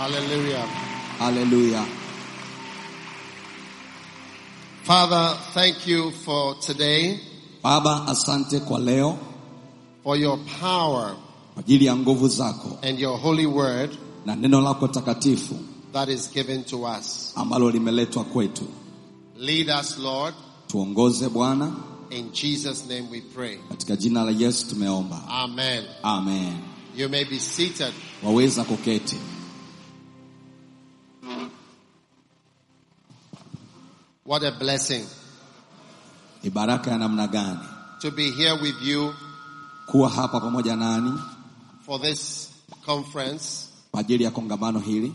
Hallelujah. Haleluya. Father, thank you for today, Baba, asante kwa leo for your power kwa ajili ya nguvu zako and your holy word na neno lako takatifu that is given to us. ambalo limeletwa kwetu. Lead us, Lord. Tuongoze Bwana, In Jesus' name we pray. katika jina la Yesu tumeomba, Amen. amen. You may be seated. Waweza kuketi. What a blessing Ni baraka ya namna gani to be here with you kuwa hapa pamoja nani for this conference. kwa ajili ya kongamano hili.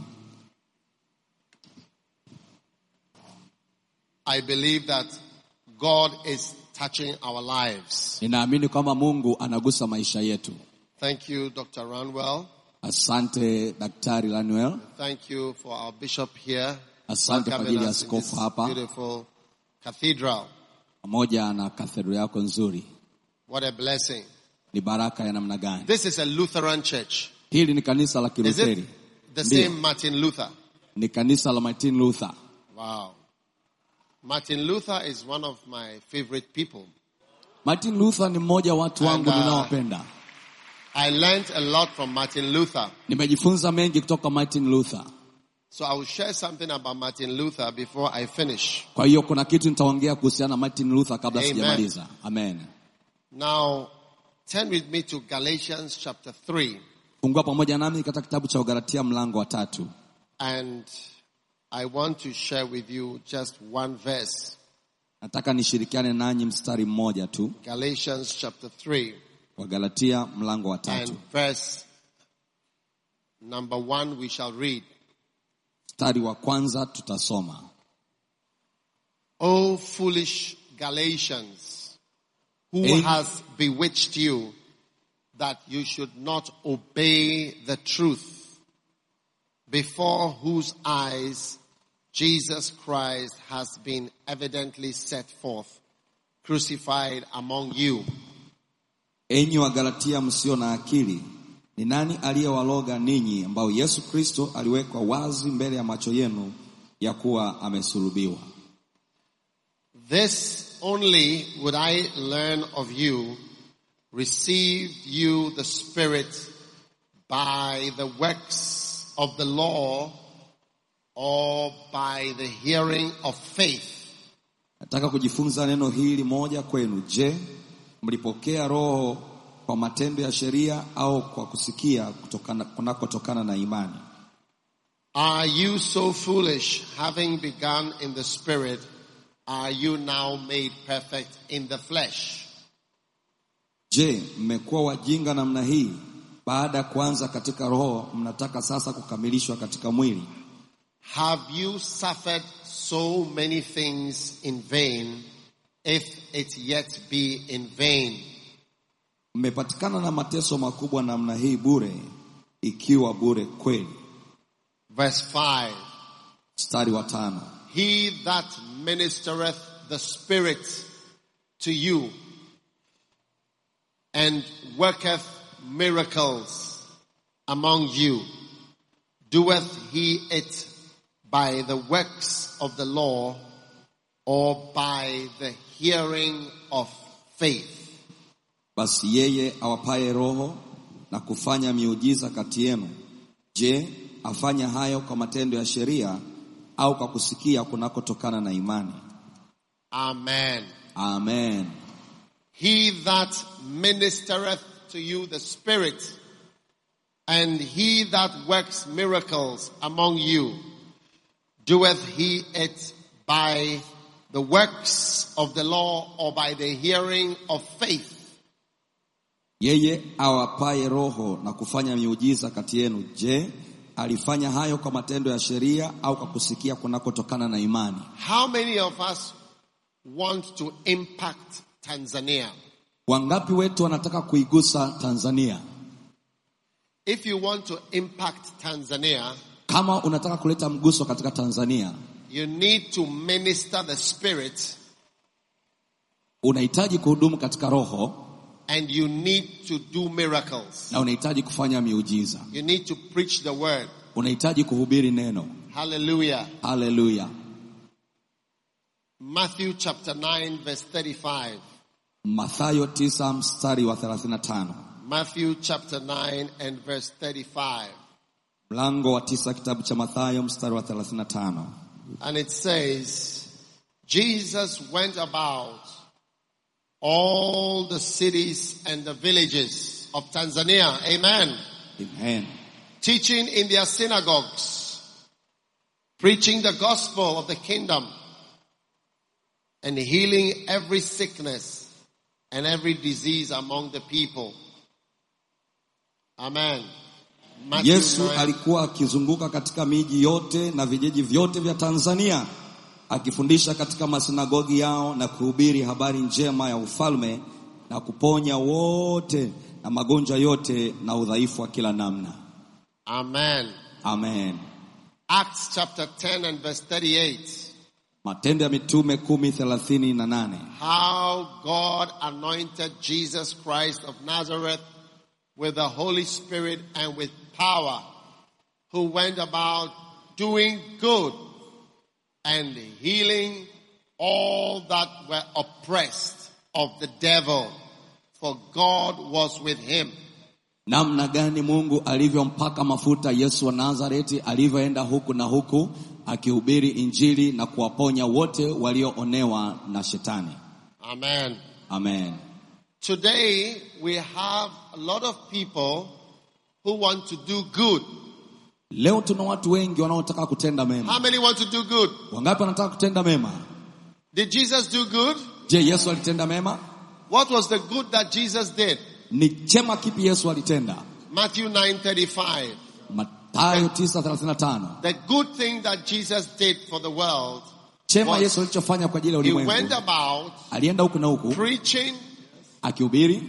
I believe that God is touching our lives. Ninaamini kwamba Mungu anagusa maisha yetu. Thank you, Dr. Ranwell. Asante Daktari Lanuel, Thank you for our bishop here. asante kwa ajili welcoming ya us in this askofu hapa beautiful cathedral. pamoja na kathedra yako nzuri. What a blessing. Ni baraka ya namna gani? This is a Lutheran church. Hili ni kanisa la Is Kilutheri, it the Ndio. same Martin Luther? ni kanisa la Martin Luther. Wow. Martin Luther is one of my favorite people. Martin Luther ni mmoja wa watu wangu And, uh, ninaowapenda. I learned a lot from Martin Luther. Nimejifunza mengi kutoka Martin Luther. So I will share something about Martin Luther before I finish. Kwa hiyo kuna kitu nitaongea kuhusiana na Martin Luther kabla Amen. sijamaliza. Amen. Now, turn with me to Galatians chapter 3. Fungua pamoja nami katika kitabu cha Ugalatia mlango wa tatu. And I want to share with you just one verse. Nataka nishirikiane nanyi mstari mmoja tu Galatians chapter 3 wa Galatia mlango wa tatu. and verse number 1 we shall read. Mstari wa kwanza tutasoma. O foolish Galatians, who Amen. has bewitched you that you should not obey the truth, before whose eyes Jesus Christ has been evidently set forth, crucified among you. Enyi wa Galatia msio na akili, ni nani aliyewaloga ninyi ambao Yesu Kristo aliwekwa wazi mbele ya macho yenu ya kuwa amesulubiwa? This only would I learn of you, received you the Spirit by the works of the law or by the hearing of faith? Nataka kujifunza neno hili moja kwenu. Je, mlipokea Roho kwa matendo ya sheria au kwa kusikia kutokana kunakotokana na imani? Are you so foolish, having begun in the Spirit, are you now made perfect in the flesh? Je, mmekuwa wajinga namna hii? Baada ya kuanza katika Roho, mnataka sasa kukamilishwa katika mwili? Have you suffered so many things in vain, if it yet be in vain? Mmepatikana na mateso makubwa namna hii bure, ikiwa bure kweli. Verse 5. Mstari wa tano. He that ministereth the Spirit to you and worketh miracles among you, doeth he it by the works of the law or by the hearing of faith? Basi yeye awapaye Roho na kufanya miujiza kati yenu, je, afanya hayo kwa matendo ya sheria au kwa kusikia kunakotokana na imani? Amen. Amen. He that ministereth to you the Spirit, and he that works miracles among you, doeth he it by the works of the law or by the hearing of faith? Yeye awapaye Roho na kufanya miujiza kati yenu, je, alifanya hayo kwa matendo ya sheria au kwa kusikia kunakotokana na imani? How many of us want to impact Tanzania? Wangapi wetu wanataka kuigusa Tanzania? If you want to impact Tanzania, Kama unataka kuleta mguso katika Tanzania, you need to minister the Spirit unahitaji kuhudumu katika Roho and you need to do miracles. na unahitaji kufanya miujiza, You need to preach the word. unahitaji kuhubiri neno. Hallelujah. Haleluya. Matthew chapter 9 verse 35. Mathayo tisa mstari wa 35. Matthew chapter 9 and verse 35. Mlango wa tisa kitabu cha Mathayo mstari wa 35. And it says, Jesus went about all the cities and the villages of Tanzania. Amen. Amen. Teaching in their synagogues, preaching the gospel of the kingdom, and healing every sickness and every disease among the people. Amen. Matthew Yesu 9. alikuwa akizunguka katika miji yote na vijiji vyote vya Tanzania akifundisha katika masinagogi yao na kuhubiri habari njema ya ufalme na kuponya wote na magonjwa yote na udhaifu wa kila namna. Amen. Amen. Acts chapter 10 and verse 38. Matendo ya Mitume kumi thelathini na nane. How God anointed Jesus Christ of Nazareth with the Holy Spirit and with power, who went about doing good and healing all that were oppressed of the devil, for God was with him. Namna gani Mungu alivyompaka mafuta Yesu wa Nazareti alivyoenda huku na huku akihubiri Injili na kuwaponya wote walioonewa na shetani. Amen. Amen. Today we have a lot of people who want to do good. Leo tuna watu wengi wanaotaka kutenda mema. How many want to do good? Wangapi wanataka kutenda mema? Did Jesus do good? Je, Yesu alitenda mema? What was the good that Jesus did? Ni chema kipi Yesu alitenda? Matthew 9:35. Mathayo 9:35. The good thing that Jesus did for the world, Chema Was- Yesu alichofanya kwa ajili ya he ulimwengu. went about Alienda huku na huku preaching, akihubiri,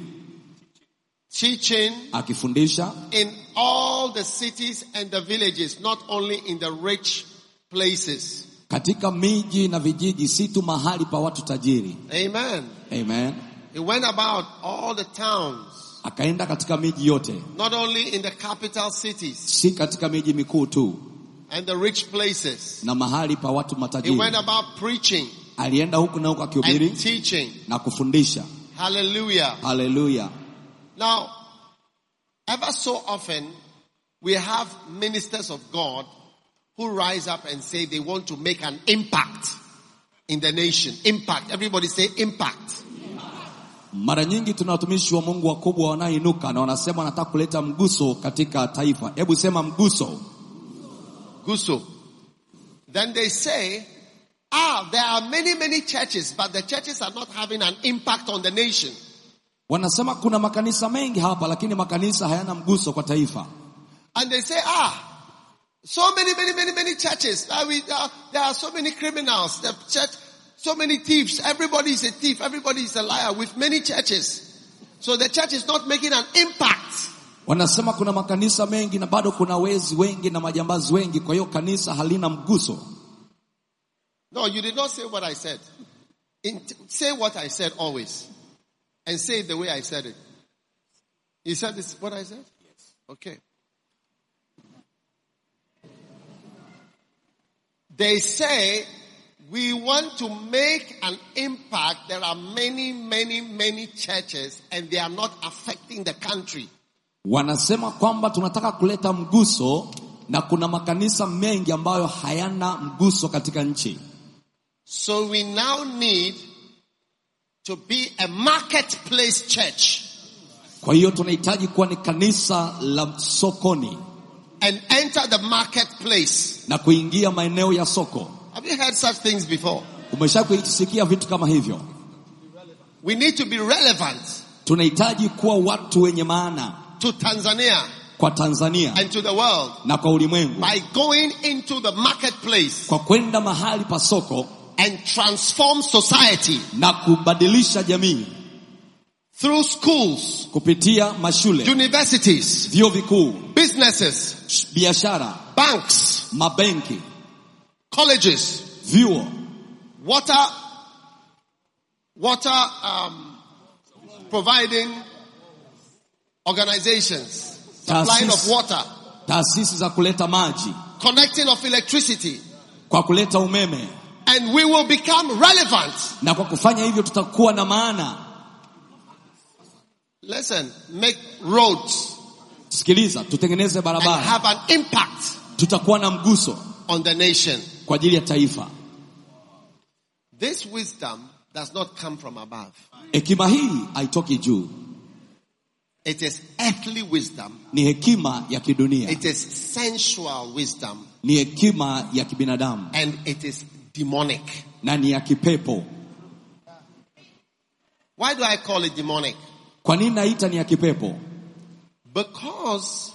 teaching akifundisha in all the cities and the villages, not only in the rich places. katika miji na vijiji, si tu mahali pa watu tajiri. Amen. Amen. He went about all the towns, Akaenda katika miji yote, not only in the capital cities si katika miji mikuu tu and the rich places. na mahali pa watu He matajiri. went about preaching Alienda huku na huku akihubiri and teaching. na kufundisha. Hallelujah. Haleluya. Now, ever so often, we have ministers of God who rise up and say they want to make an impact in the nation. Impact. Everybody say impact. Mara nyingi tuna watumishi wa Mungu wakubwa wanaoinuka na wanasema wanataka kuleta mguso katika taifa. Hebu sema mguso. Guso. Then they say, ah, there are many, many churches, but the churches are not having an impact on the nation. Wanasema kuna makanisa mengi hapa, lakini makanisa hayana mguso kwa taifa. And they say, ah, so many, many, many, many churches. Uh, we, uh, there are so many criminals. The church, so many thieves. Everybody is a thief. Everybody is a liar with many churches. So the church is not making an impact. Wanasema kuna makanisa mengi na bado kuna wezi wengi na majambazi wengi, kwa hiyo kanisa halina mguso. No, you did not say what I said. In, say what I said always. And say it the way I said it. You said this what I said? Yes. Okay. They say we want to make an impact. There are many, many, many churches and they are not affecting the country. Wanasema kwamba tunataka kuleta mguso na kuna makanisa mengi ambayo hayana mguso katika nchi. So we now need to be a marketplace church Kwa hiyo tunahitaji kuwa ni kanisa la sokoni and enter the marketplace. na kuingia maeneo ya soko. Have you heard such things before? Umesha kuisikia vitu kama hivyo? We need to be relevant Tunahitaji kuwa watu wenye maana to Tanzania kwa Tanzania and to the world na kwa ulimwengu by going into the marketplace kwa kwenda mahali pa soko and transform society na kubadilisha jamii through schools, kupitia mashule, universities, vyuo vikuu, businesses, sh- biashara, banks, mabenki, colleges, vyuo, water, water um, providing organizations, supplying of Taasisi. water, taasisi za kuleta maji, connecting of electricity, kwa kuleta umeme, and we will become relevant. na kwa kufanya hivyo tutakuwa na maana. Listen, make roads Sikiliza, tutengeneze and barabara, have an impact tutakuwa na mguso on the nation. kwa ajili ya taifa. This wisdom does not come from above. Hekima hii haitoki juu, It is earthly wisdom. ni hekima ya kidunia, It is sensual wisdom ni hekima ya kibinadamu and it is demonic. na ni ya kipepo. Why do I call it demonic? Kwa nini naita ni ya kipepo? Because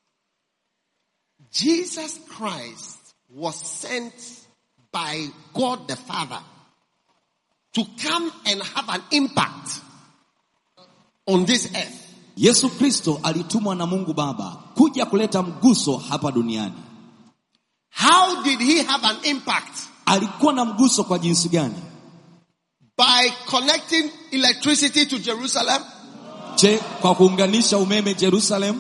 Jesus Christ was sent by God the Father to come and have an impact on this earth. Yesu Kristo alitumwa na Mungu Baba kuja kuleta mguso hapa duniani. How did he have an impact? Alikuwa na mguso kwa jinsi gani? By connecting electricity to Jerusalem, Je, kwa kuunganisha umeme Jerusalem?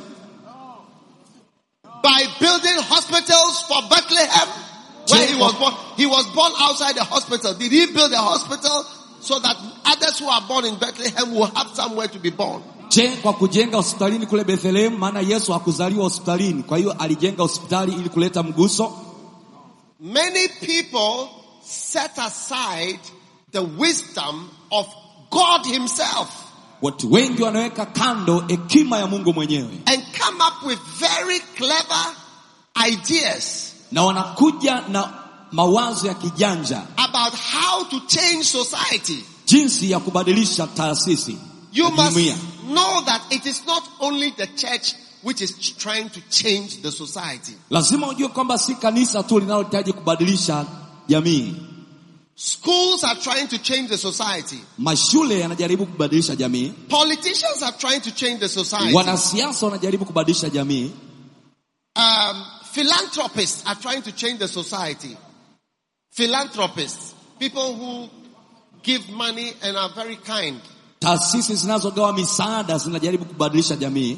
by building hospitals for Bethlehem, where he was born. He was born outside the hospital. Did he build a hospital so that others who are born in Bethlehem will have somewhere to be born? Je, kwa kujenga hospitalini kule Bethlehem? Maana Yesu hakuzaliwa hospitalini, kwa hiyo alijenga hospitali ili kuleta mguso. Many people set aside the wisdom of God himself Watu wengi wanaweka kando hekima ya Mungu mwenyewe and come up with very clever ideas na wanakuja na mawazo ya kijanja about how to change society. jinsi ya kubadilisha taasisi You ya must jumuiya. know that it is not only the church which is trying to change the society. Lazima ujue kwamba si kanisa tu linalohitaji kubadilisha jamii. Schools are trying to change the society. Mashule yanajaribu kubadilisha jamii, Politicians are trying to change the society. wanasiasa wanajaribu kubadilisha jamii, Um, philanthropists are trying to change the society. Philanthropists, people who give money and are very kind. taasisi zinazogawa misaada zinajaribu kubadilisha jamii.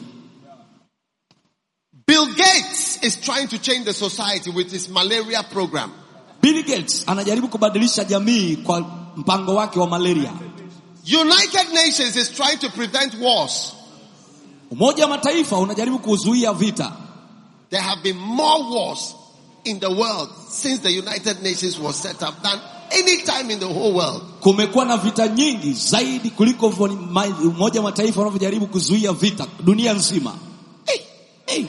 Bill Gates is trying to change the society with his malaria program. Bill Gates anajaribu kubadilisha jamii kwa mpango wake wa malaria. United Nations is trying to prevent wars. Umoja wa Mataifa unajaribu kuzuia vita. There have been more wars in the world since the United Nations was set up than any time in the whole world. Kumekuwa na vita nyingi zaidi kuliko vo- ma- Umoja wa Mataifa unavyojaribu kuzuia vita dunia nzima. Hey. Hey.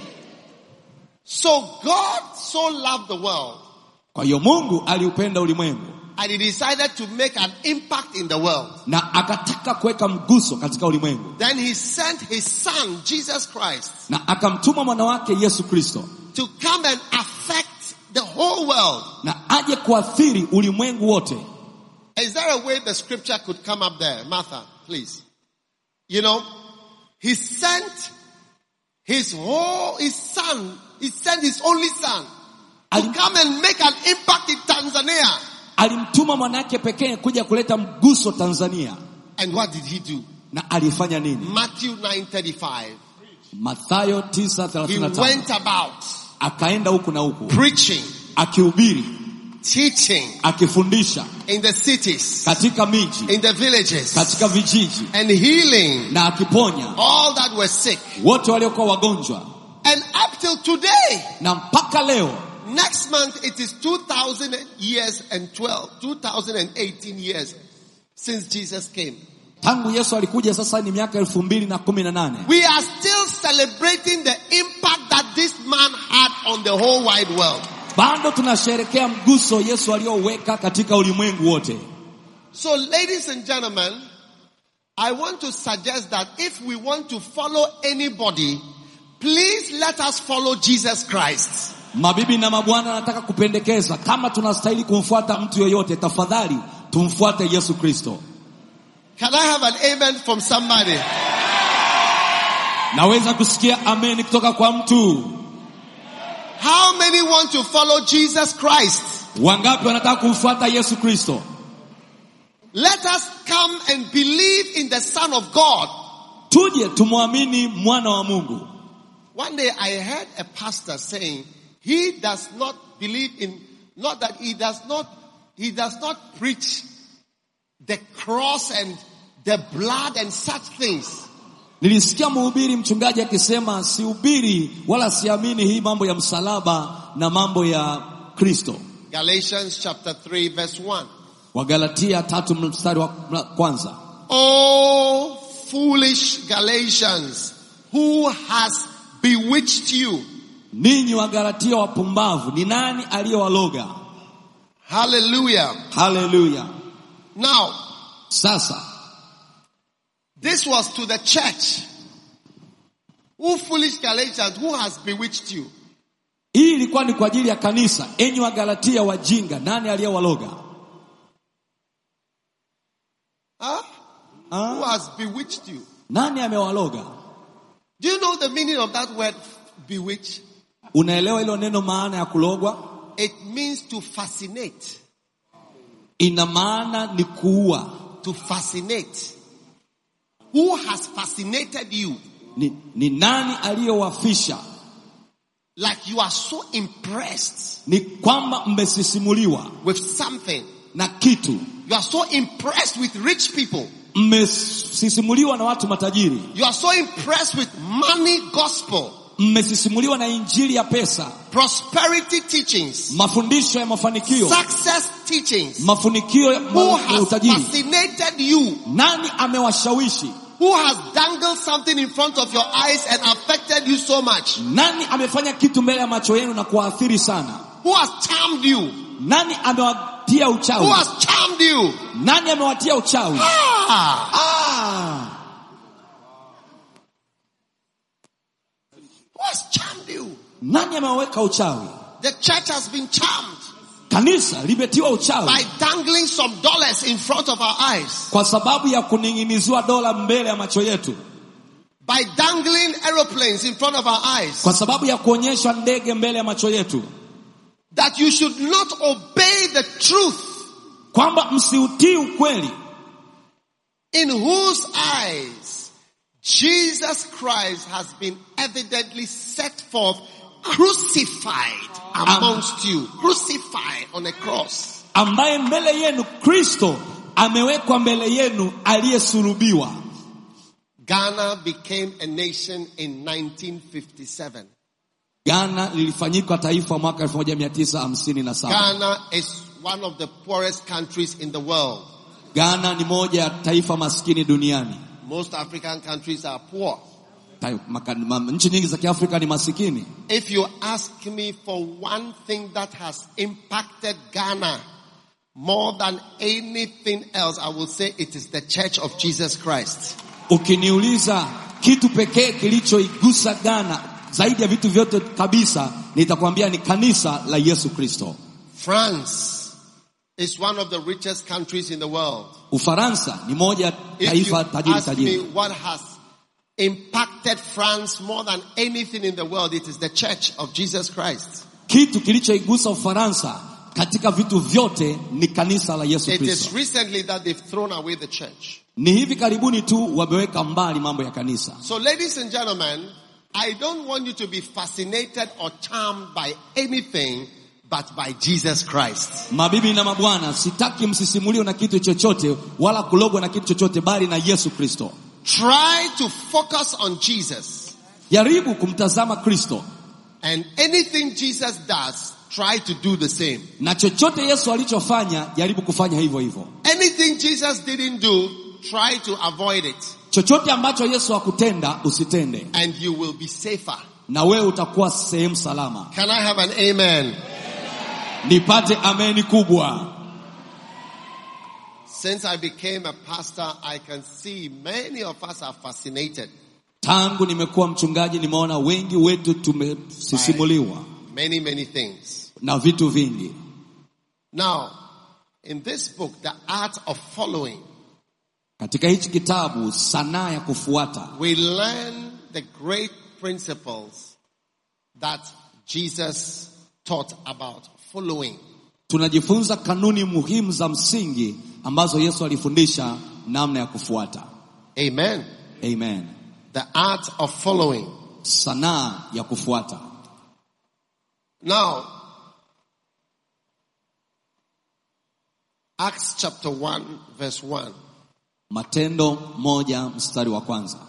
So God so loved the world Kwa hiyo Mungu aliupenda ulimwengu and he decided to make an impact in the world. na akataka kuweka mguso katika ulimwengu Then he sent his son, Jesus Christ, na akamtuma mwana wake Yesu Kristo to come and affect the whole world. na aje kuathiri ulimwengu wote. Is there a way the scripture could come up there? Martha, please. You know, he sent his whole, his son, he sent his only son to Ali- come and make an impact in Tanzania. Alimtuma mwanake pekee kuja kuleta mguso Tanzania, And what did he do? na alifanya nini? Matthew 9:35. Mathayo He 9:35 went about akaenda huku na huku preaching, akihubiri, teaching akifundisha in the cities, katika miji, in the villages, katika vijiji and healing na akiponya all that were sick. wote waliokuwa wagonjwa, And up till today, na mpaka leo next month it is 2000 years and 12, 2018 years since Jesus came. tangu Yesu alikuja, sasa ni miaka elfu mbili na kumi na nane. We are still celebrating the impact that this man had on the whole wide world. Bado tunasherekea mguso Yesu alioweka katika ulimwengu wote. So ladies and gentlemen, I want to suggest that if we want to follow anybody, please let us follow Jesus Christ. Mabibi na mabwana, nataka kupendekeza kama tunastahili kumfuata mtu yoyote, tafadhali tumfuate Yesu Kristo. Can I have an amen from somebody? Naweza kusikia amen kutoka kwa mtu. How many want to follow Jesus Christ? Wangapi wanataka kumfuata Yesu Kristo? Let us come and believe in the Son of God. Tuje tumwamini mwana wa Mungu. One day I heard a pastor saying he does not believe in, not that he does not, he does not preach the cross and the blood and such things. Nilisikia mhubiri mchungaji akisema sihubiri wala siamini hii mambo ya msalaba na mambo ya Kristo. Galatians chapter 3 verse 1. Wagalatia tatu mstari wa kwanza. Oh, foolish Galatians, who has bewitched you? Ninyi Wagalatia wapumbavu, ni nani aliyewaloga? Hallelujah. Haleluya! Now, Sasa this was to the church. Who foolish Galatians, who has bewitched you? hii ilikuwa ni kwa ajili ya kanisa. Enyi Wagalatia wajinga, nani aliyewaloga? Huh? Who has bewitched you? Nani amewaloga? Do you know the meaning of that word bewitch? Unaelewa hilo neno maana ya kulogwa? It means to fascinate. Ina maana ni kuua. To fascinate. Who has fascinated you? Ni, ni nani aliyowafisha? Like you are so impressed Ni kwamba mmesisimuliwa with something. na kitu, You are so impressed with rich people. mmesisimuliwa na watu matajiri, You are so impressed with money gospel, mmesisimuliwa na injili ya pesa, prosperity teachings, mafundisho ya mafanikio, success teachings. mafanikio ya Who ya has utajiri. fascinated you? Nani amewashawishi? Who has dangled something in front of your eyes and affected you so much? Nani amefanya kitu mbele ya macho yenu na kuwaathiri sana? Who has charmed you? Nani amewatia Who uchawi? has charmed you? Nani amewatia uchawi? Ah! Ah, Who has charmed you? nani amewaweka uchawi? The church has been charmed Kanisa limetiwa uchawi by dangling some dollars in front of our eyes, kwa sababu ya kuning'iniziwa dola mbele ya macho yetu, by dangling aeroplanes in front of our eyes, kwa sababu ya kuonyeshwa ndege mbele ya macho yetu, that you should not obey the truth kwamba msiutii ukweli, in whose eyes Jesus Christ has been evidently set forth crucified amongst you, crucified on a cross. ambaye mbele yenu Kristo amewekwa mbele yenu aliyesulubiwa. Ghana became a nation in 1957. Ghana lilifanyika taifa mwaka 1957. Ghana is one of the poorest countries in the world. Ghana ni moja ya taifa maskini duniani. Most African countries are poor. Tai- maka- ma- Nchi nyingi za Kiafrika ni masikini. If you ask me for one thing that has impacted Ghana more than anything else, I will say it is the Church of Jesus Christ. Ukiniuliza kitu pekee kilichoigusa Ghana zaidi ya vitu vyote kabisa, nitakwambia ni kanisa la Yesu Kristo. France is one of the richest countries in the world. Ufaransa ni moja ya If you taifa tajiri ask me tajiri. what has impacted France more than anything in the world, it is the Church of Jesus Christ. Kitu kilichoigusa Ufaransa katika vitu vyote ni kanisa la Yesu It is Kristo. recently that they've thrown away the church. Ni hivi karibuni tu wameweka mbali mambo ya kanisa. So ladies and gentlemen, I don't want you to be fascinated or charmed by anything but by Jesus Christ. Mabibi na mabwana, sitaki msisimuliwe na kitu chochote wala kulogwa na kitu chochote, bali na Yesu Kristo. Try to focus on Jesus. Jaribu kumtazama Kristo And anything Jesus does, try to do the same. na chochote Yesu alichofanya, jaribu kufanya hivyo hivyo. Anything Jesus didn't do, try to avoid it. Chochote ambacho Yesu hakutenda usitende, And you will be safer. na wewe utakuwa sehemu salama. Can I have an amen? Nipate ameni kubwa. Since I became a pastor, I can see many of us are fascinated Tangu nimekuwa mchungaji, nimeona wengi wetu tumesisimuliwa many, many things. na vitu vingi. Now, in this book, The Art of Following, Katika hichi kitabu, sanaa ya kufuata, we learn the great principles that Jesus taught about following. tunajifunza kanuni muhimu za msingi ambazo Yesu alifundisha namna ya kufuata. Amen. Amen. The art of following. sanaa ya kufuata. Now, Acts chapter 1 verse 1. Matendo moja mstari wa kwanza.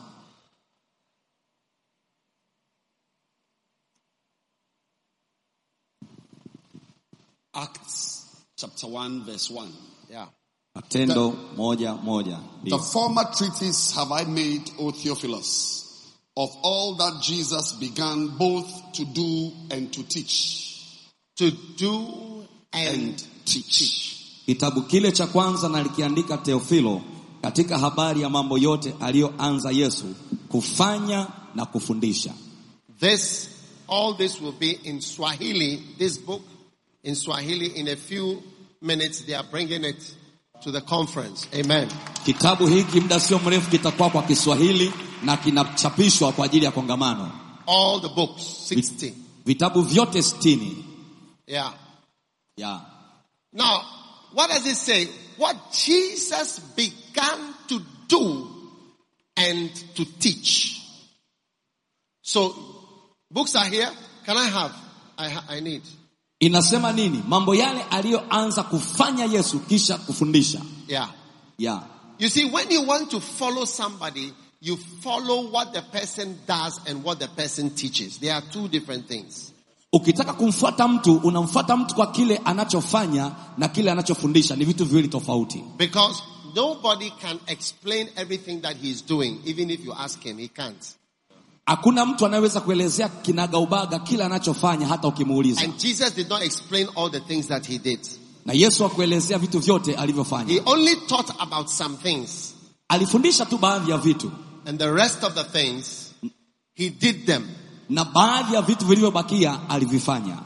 Acts chapter 1 verse 1. Yeah. Matendo moja moja. The former treatise have I made, O Theophilus, of all that Jesus began both to do and to teach. To do and And teach. Kitabu kile cha kwanza nalikiandika Teofilo katika habari ya mambo yote aliyoanza Yesu kufanya na kufundisha. This, all this will be in Swahili, this book in Swahili. In a few minutes, they are bringing it to the conference. Amen. Kitabu hiki muda sio mrefu kitakuwa kwa Kiswahili na kinachapishwa kwa ajili ya kongamano. All the books, 60. Vitabu vyote sitini. Yeah. Yeah. Now, what does it say? What Jesus began to do and to teach. So, books are here. Can I have? I, ha- I need. Inasema nini? Mambo yale aliyoanza kufanya Yesu kisha kufundisha. Yeah. Yeah. You see, when you want to follow somebody, you follow what the person does and what the person teaches. They are two different things. Ukitaka kumfuata mtu, unamfuata mtu kwa kile anachofanya na kile anachofundisha, ni vitu viwili tofauti. Because nobody can explain everything that he's doing, even if you ask him, he can't. Hakuna mtu anayeweza kuelezea kinagaubaga kile anachofanya hata ukimuuliza. And Jesus did not explain all the things that he did. Na Yesu akuelezea vitu vyote alivyofanya. He only taught about some things. Alifundisha tu baadhi ya vitu And the rest of the things, he did them. na baadhi ya vitu vilivyobakia alivifanya.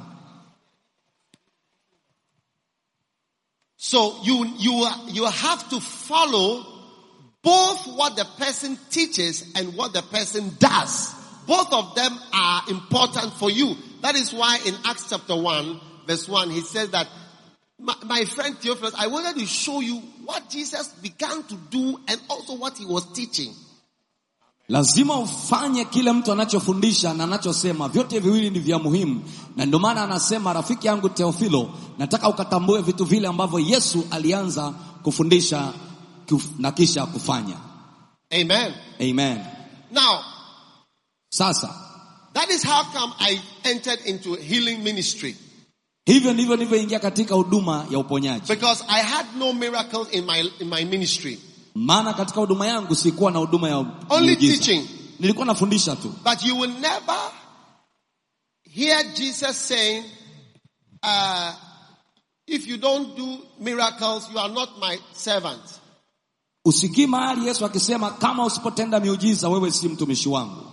So you, you, you have to follow both what the person teaches and what the person does. Both of them are important for you. That is why in Acts chapter 1 verse 1 he says that my, my friend Theophilus, I wanted to show you what Jesus began to do and also what he was teaching. Lazima ufanye kile mtu anachofundisha na anachosema, vyote viwili ni vya muhimu, na ndio maana anasema, rafiki yangu Teofilo, nataka ukatambue vitu vile ambavyo Yesu alianza kufundisha kuf- na kisha kufanya. Amen. Amen. Now, Sasa that is how come I entered into healing ministry. hivyo ndivyo nilivyoingia katika huduma ya uponyaji, Because I had no miracles in my, in my ministry. maana katika huduma yangu sikuwa na huduma ya Only miujiza. teaching. nilikuwa nafundisha tu. But you will never hear Jesus saying, uh, if you don't do miracles, you are not my servant. Usikii mahali Yesu akisema kama usipotenda miujiza wewe si mtumishi wangu.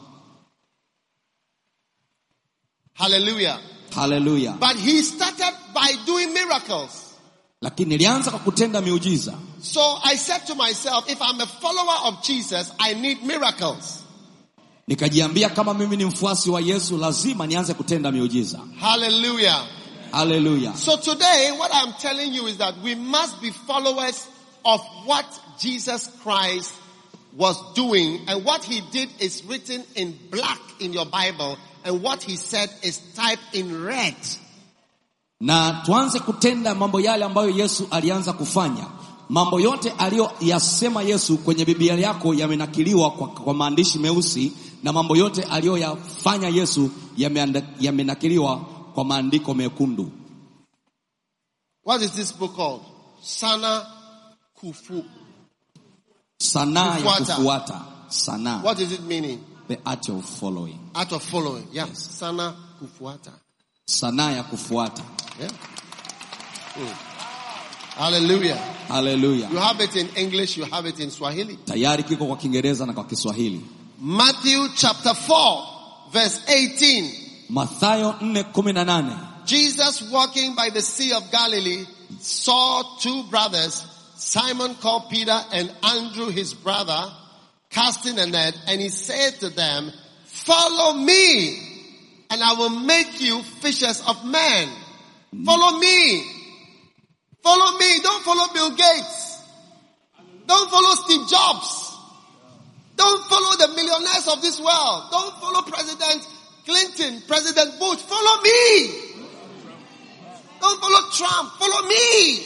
Hallelujah. Haleluya! But he started by doing miracles. Lakini nilianza kwa kutenda miujiza. So I said to myself, if I'm a follower of Jesus, I need miracles. Nikajiambia kama mimi ni mfuasi wa Yesu lazima nianze kutenda miujiza. Hallelujah. Haleluya! So today, what I'm telling you is that we must be followers of what Jesus Christ was doing. And what he did is written in black in your Bible. And what he said is typed in red. Na tuanze kutenda mambo yale ambayo Yesu alianza kufanya. Mambo yote aliyoyasema Yesu kwenye Biblia yako yamenakiliwa kwa, kwa maandishi meusi na mambo yote aliyoyafanya Yesu yameanda- yamenakiliwa kwa maandiko mekundu. What is this book called? Sana Kufu. Sanaa ya Kufuata. kufuata. Sanaa. What is it meaning? The art of following. Art of following. Yeah. Sana Kufuata. Sanaa ya kufuata. Yeah. Mm. Hallelujah. Haleluya. You have it in English, you have it in Swahili. Tayari kiko kwa Kiingereza na kwa Kiswahili. Matthew chapter 4, verse 18. Mathayo 4:18. Jesus walking by the Sea of Galilee saw two brothers, Simon called Peter and Andrew his brother, casting a net, and he said to them, follow me and I will make you fishers of men. Follow me. Follow me. Don't follow Bill Gates. Don't follow Steve Jobs. Don't follow the millionaires of this world. Don't follow President Clinton, President Bush, follow me. Don't follow Trump, follow me.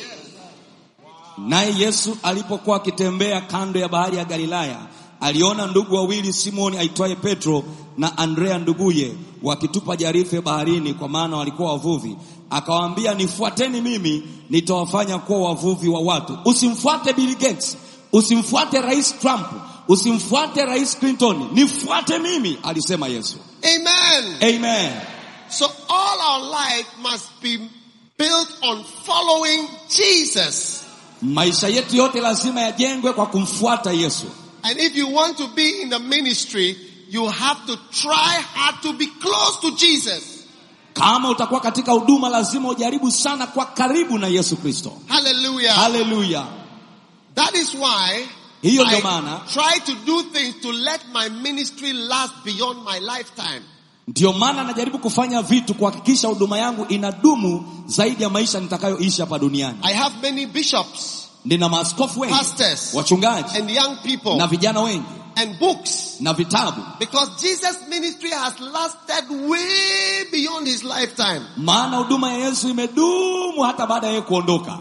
Naye Yesu alipokuwa akitembea kando ya bahari ya Galilaya, aliona ndugu wawili Simoni aitwaye Petro na Andrea nduguye wakitupa jarife baharini, kwa maana walikuwa wavuvi. Akawaambia, nifuateni mimi, nitawafanya kuwa wavuvi wa watu. Usimfuate Bill Gates, usimfuate Rais Trump, usimfuate Rais Clinton, nifuate mimi, alisema Yesu. Amen. Amen. So all our life must be built on following Jesus. Maisha yetu yote lazima yajengwe kwa kumfuata Yesu. And if you want to be in the ministry, you have to try hard to be close to Jesus. Kama utakuwa katika huduma, lazima ujaribu sana kwa karibu na Yesu Kristo. Hallelujah. Haleluya! That is why Hiyo ndio I maana try to do things to let my ministry last beyond my lifetime. ndiyo maana najaribu kufanya vitu kuhakikisha huduma yangu inadumu zaidi ya maisha nitakayoishi hapa duniani. I have many bishops, Nina maaskofu wengi, pastors, wachungaji and young people, na vijana wengi and books. na vitabu, Because Jesus' ministry has lasted way beyond his lifetime. maana huduma ya Yesu imedumu hata baada ya yeye kuondoka.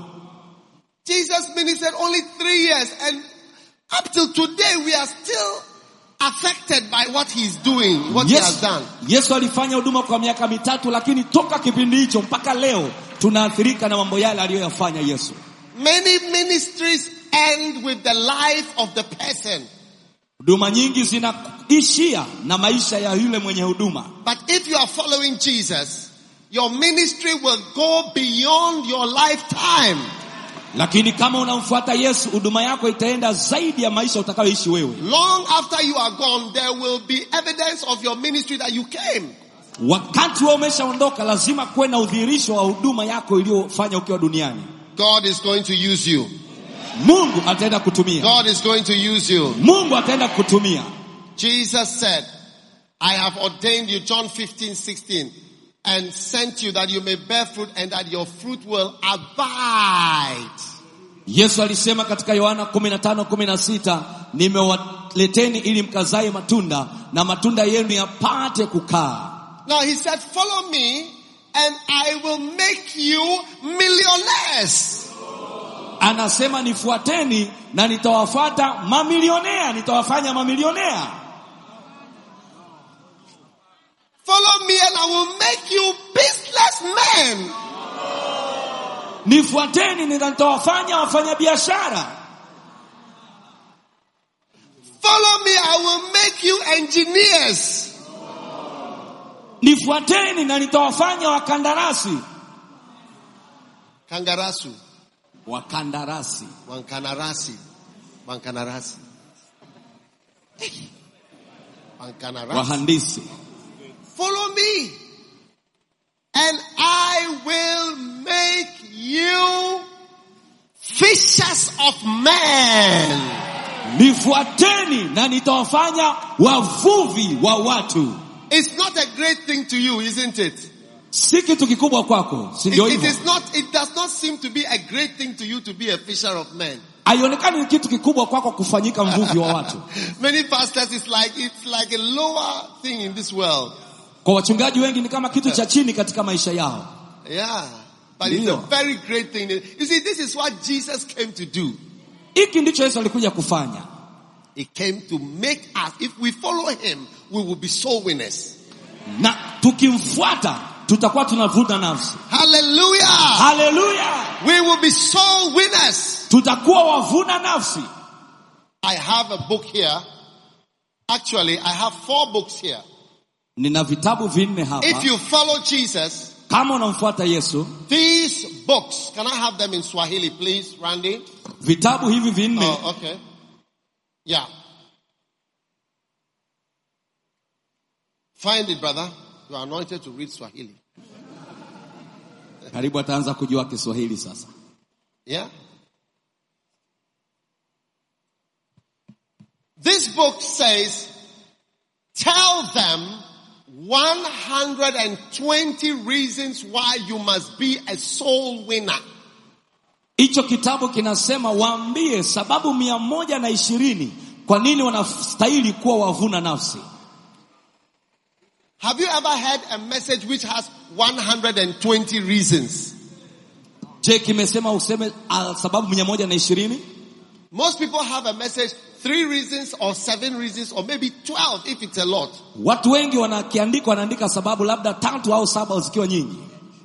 Jesus ministered only three years and up till today we are still affected by what he's doing, what he has Yesu, done. Yesu alifanya huduma kwa miaka mitatu, lakini toka kipindi hicho mpaka leo tunaathirika na mambo yale aliyoyafanya Yesu. Many ministries end with the life of the person. Huduma nyingi zinaishia na maisha ya yule mwenye huduma, But if you are following Jesus, your ministry will go beyond your lifetime. lakini kama unamfuata Yesu, huduma yako itaenda zaidi ya maisha utakayoishi wewe. Long after you are gone, there will be evidence of your ministry that you came. Wakati wewe umeshaondoka, lazima kuwe na udhihirisho wa huduma yako iliyofanya ukiwa duniani. God is going to use you. Mungu ataenda kutumia, God is going to use you. Mungu ataenda kutumia. Jesus said, I have ordained you, John 15, 16, and sent you that you may bear fruit and that your fruit will abide. Yesu alisema katika Yohana 15:16, nimewaleteni ili mkazae matunda na matunda yenu yapate kukaa. Now he said, follow me and I will make you millionaires. Anasema nifuateni na nitawafuata mamilionea, nitawafanya mamilionea. Follow me and I will make you businessmen. Nifuateni na nitawafanya wafanyabiashara. Follow me, I will make you engineers. Nifuateni na nitawafanya wakandarasi. Kangarasu, Wakandarasi. Wankanarasi, Wankanarasi. Wankanarasi. Wahandisi. Follow me and I will make you fishers of men. Nifuateni na nitawafanya wavuvi wa watu. It's not a great thing to you, isn't it? Si kitu kikubwa kwako, si It, ndio it hivyo? is not, it does not seem to be a great thing to you to be a fisher of men. Haionekani ni kitu kikubwa kwako kufanyika mvuvi wa watu. Many pastors, it's like, it's like a lower thing in this world. Kwa wachungaji wengi ni kama kitu cha chini katika maisha yao. Yeah. But it's a Ndio. very great thing. You see, this is what Jesus came to do. Hiki ndicho Yesu alikuja kufanya. He came to make us, if we follow him, we will be soul winners. Na tukimfuata tutakuwa tunavuna nafsi. Hallelujah. Haleluya! We will be soul winners. Tutakuwa wavuna nafsi. I have a book here. Actually, I have four books here. Nina vitabu vinne hapa. If you follow Jesus, Kama unamfuata Yesu, these books, can I have them in Swahili, please, Randy? vitabu hivi vinne Oh, okay. Yeah. Find it, brother. You are anointed to read Swahili. karibu ataanza kujua Kiswahili sasa. Yeah. This book says, tell them 120 reasons why you must be a soul winner. Hicho kitabu kinasema waambie sababu mia moja na ishirini kwa nini wanastahili kuwa wavuna nafsi. Have you ever heard a message which has 120 reasons? je kimesema useme uh, sababu mia moja na ishirini Most people have a message, three reasons or seven reasons or maybe 12 if it's a lot. watu wengi wanakiandika wanaandika sababu labda tatu au saba zikiwa nyingi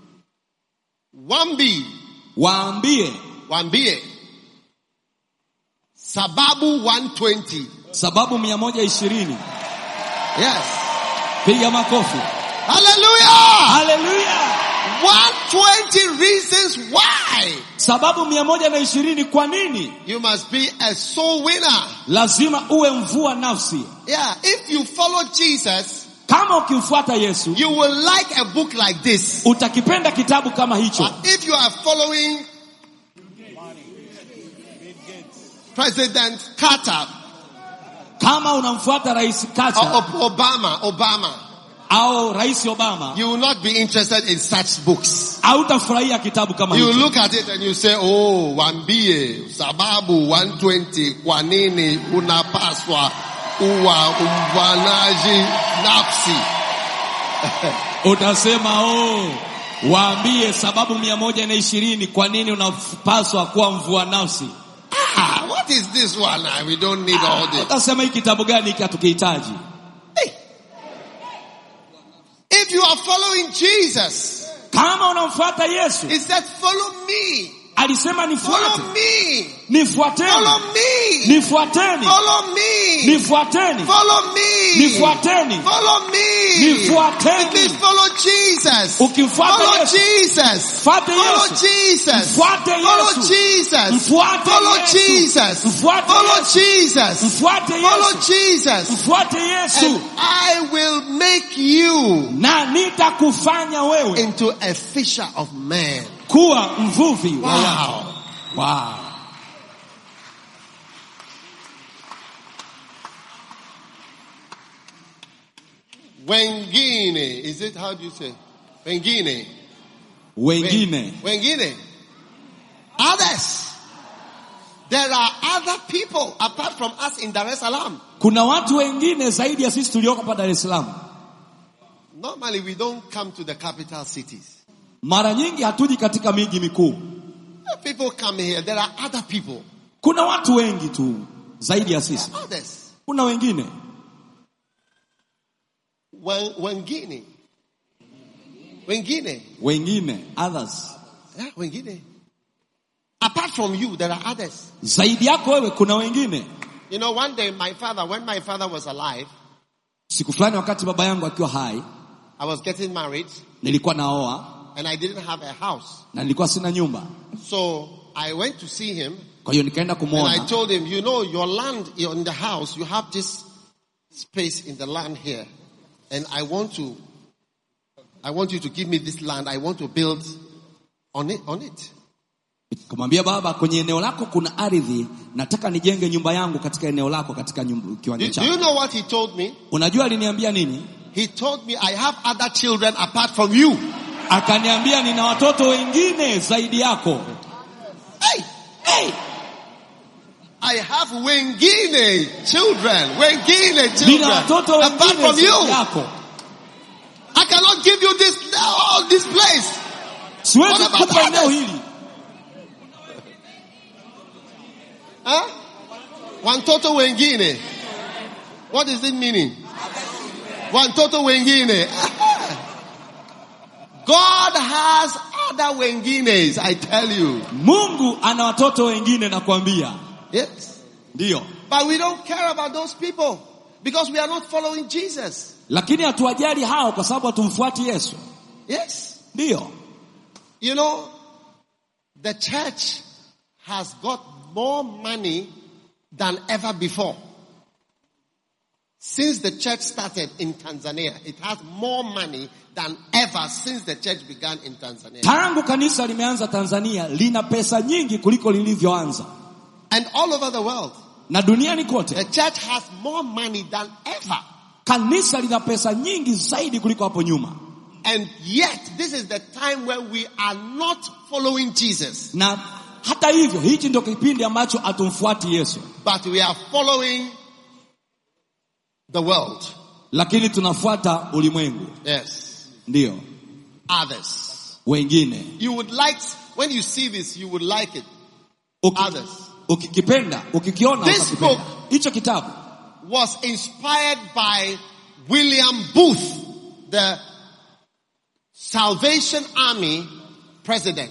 1B, waambie 1B. Sababu 120. sababu mia moja ishirini Yes. piga makofi Hallelujah! haleluya 120 reasons why sababu mia moja na ishirini kwa nini you must be a soul winner. lazima uwe mvua nafsi Yeah, if you follow Jesus, kama ukimfuata yesu you will like a book like this. utakipenda kitabu kama hicho But if you are following President Carter kama unamfuata rais or Carter Ob- Obama, Obama, au rais obama you will not be interested in such books. hautafurahia kitabu kama You hicho look at it and you say, oh, wambie, sababu 120, kwa nini unapaswa uwa umvanaji nafsi? utasema oh waambie sababu mia moja na ishirini kwa nini unapaswa kuwa mvua nafsi Ah, what is this one? Ah, We don't need all this. utasema hii kitabu gani hiki hatukihitaji Hey. If you are following Jesus, kama unamfuata yesu he said, follow me, alisema nifuate follow me, nifuateni follow me, nifuateni follow me, nifuateni follow me, nifuateni follow me. Nifuateni. It means follow Jesus. Ukimfuata Follow Yesu. Jesus. Fuate Follow Yesu. Jesus. Mfuate Follow Yesu. Jesus. Mfuate Follow Yesu. Jesus. Mfuate Follow Yesu. Jesus. mfuate Follow yesu Jesus. mfuate yesu And I will make you na nitakufanya wewe into a fisher of men. kuwa mvuvi wa watu. Wow. wow. Wengine. Is it how do you say? Wengine. wengine Wengine. Others. There are other people apart from us in Dar es Salaam. kuna watu wengine zaidi ya sisi tulioko hapa dar es salaam Normally we don't come to the capital cities. mara nyingi hatuji katika miji mikuu People come here. There are other people. kuna watu wengi tu zaidi ya sisi Others. kuna wengine Wen- Wengine. Wengine. wengine others Yeah, wengine. Apart from you, there are others. zaidi yako wewe kuna wengine You know, one day my father, when my father was alive, siku fulani wakati baba yangu akiwa hai I was getting married nilikuwa naoa and I didn't have a house. na nilikuwa sina nyumba So I went to see him kwa hiyo nikaenda and I kumwona told him, you know, your land in the house, you have this space in the land here. And I want to, I want you to give me this land. I want to build on it, on it. Nikamwambia baba, kwenye eneo lako kuna ardhi, nataka nijenge nyumba yangu katika eneo lako, katika nyumba, Do, kiwanja do chako. you know what he told me? Unajua aliniambia nini? He told me I have other children apart from you. Akaniambia nina watoto wengine zaidi yako. Hey, hey. I have wengine children, wengine Nina children watoto apart wengine from zaidi you. yako. I cannot give you this, all this place. Siwezi What about kukupa eneo others? hili. Huh? One total wengine. What is it meaning? One total wengine. God has other wengines, I tell you. Mungu ana watoto wengine nakwambia. Yes. Ndiyo. But we don't care about those people because we are not following Jesus. Lakini hatuwajali hao kwa sababu hatumfuati Yesu. Yes. Ndiyo. You know, the church has got more money than ever before. Since the church started in Tanzania, it has more money than ever since the church began in Tanzania. Tangu kanisa limeanza Tanzania lina pesa nyingi kuliko lilivyoanza. And all over the world, Na duniani kote the church has more money than ever. kanisa lina pesa nyingi zaidi kuliko hapo nyuma. And yet, this is the time where we are not following Jesus, na hata hivyo hichi ndio kipindi ambacho hatumfuati yesu but we are following the world. lakini tunafuata ulimwengu Yes. ndiyo Others. wengine You would like, when you see this, you would like it. Uki, Others. ukikipenda ukikiona This utakipenda book- hicho kitabu Was inspired by William Booth, the Salvation Army president.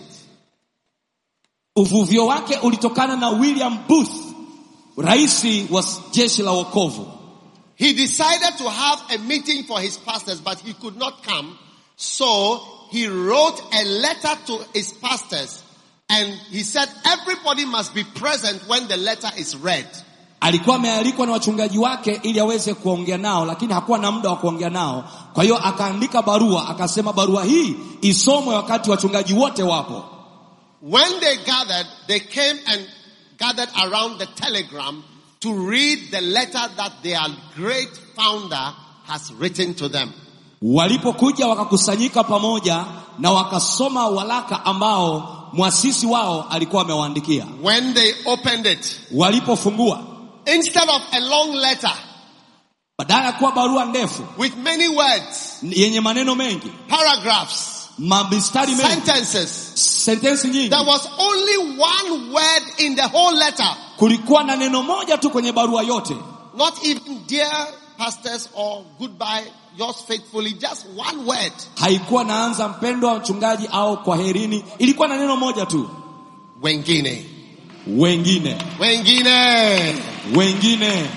uvuvio wake ulitokana na william booth raisi wa jeshi la wokovu He decided to have a meeting for his pastors, but he could not come. So he wrote a letter to his pastors and he said everybody must be present when the letter is read. alikuwa amealikwa na wachungaji wake ili aweze kuongea nao lakini hakuwa na muda wa kuongea nao kwa hiyo akaandika barua akasema barua hii isomwe wakati wachungaji wote wapo When they gathered, they came and gathered around the telegram to read the letter that their great founder has written to them. walipokuja wakakusanyika pamoja na wakasoma walaka ambao mwasisi wao alikuwa amewaandikia When they opened it, walipofungua instead of a long letter badala ya kuwa barua ndefu with many words, yenye maneno mengi paragraphs, mabistari mengi sentences, sentensi nyingi there was only one word in the whole letter. kulikuwa na neno moja tu kwenye barua yote Not even dear pastors or goodbye, yours faithfully, just one word. haikuwa naanza mpendwa wa mchungaji au kwaherini ilikuwa na neno moja tu Wengine. wengine Wengine. wengine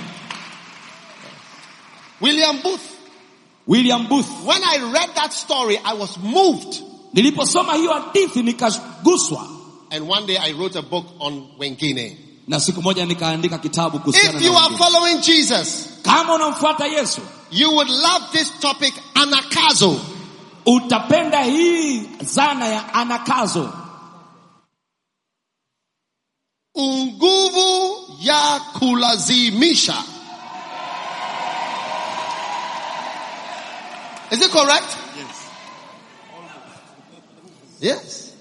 William Booth. william booth When I read that story, I was moved. niliposoma hiyo hadithi nikaguswa And one day I wrote a book on Wengine. na siku moja nikaandika kitabu kuhusiana If you na are wengine. following Jesus, kama unamfuata yesu you would love this topic, anakazo. utapenda hii zana ya anakazo Unguvu ya kulazimisha. Is it correct? Yes. Yes.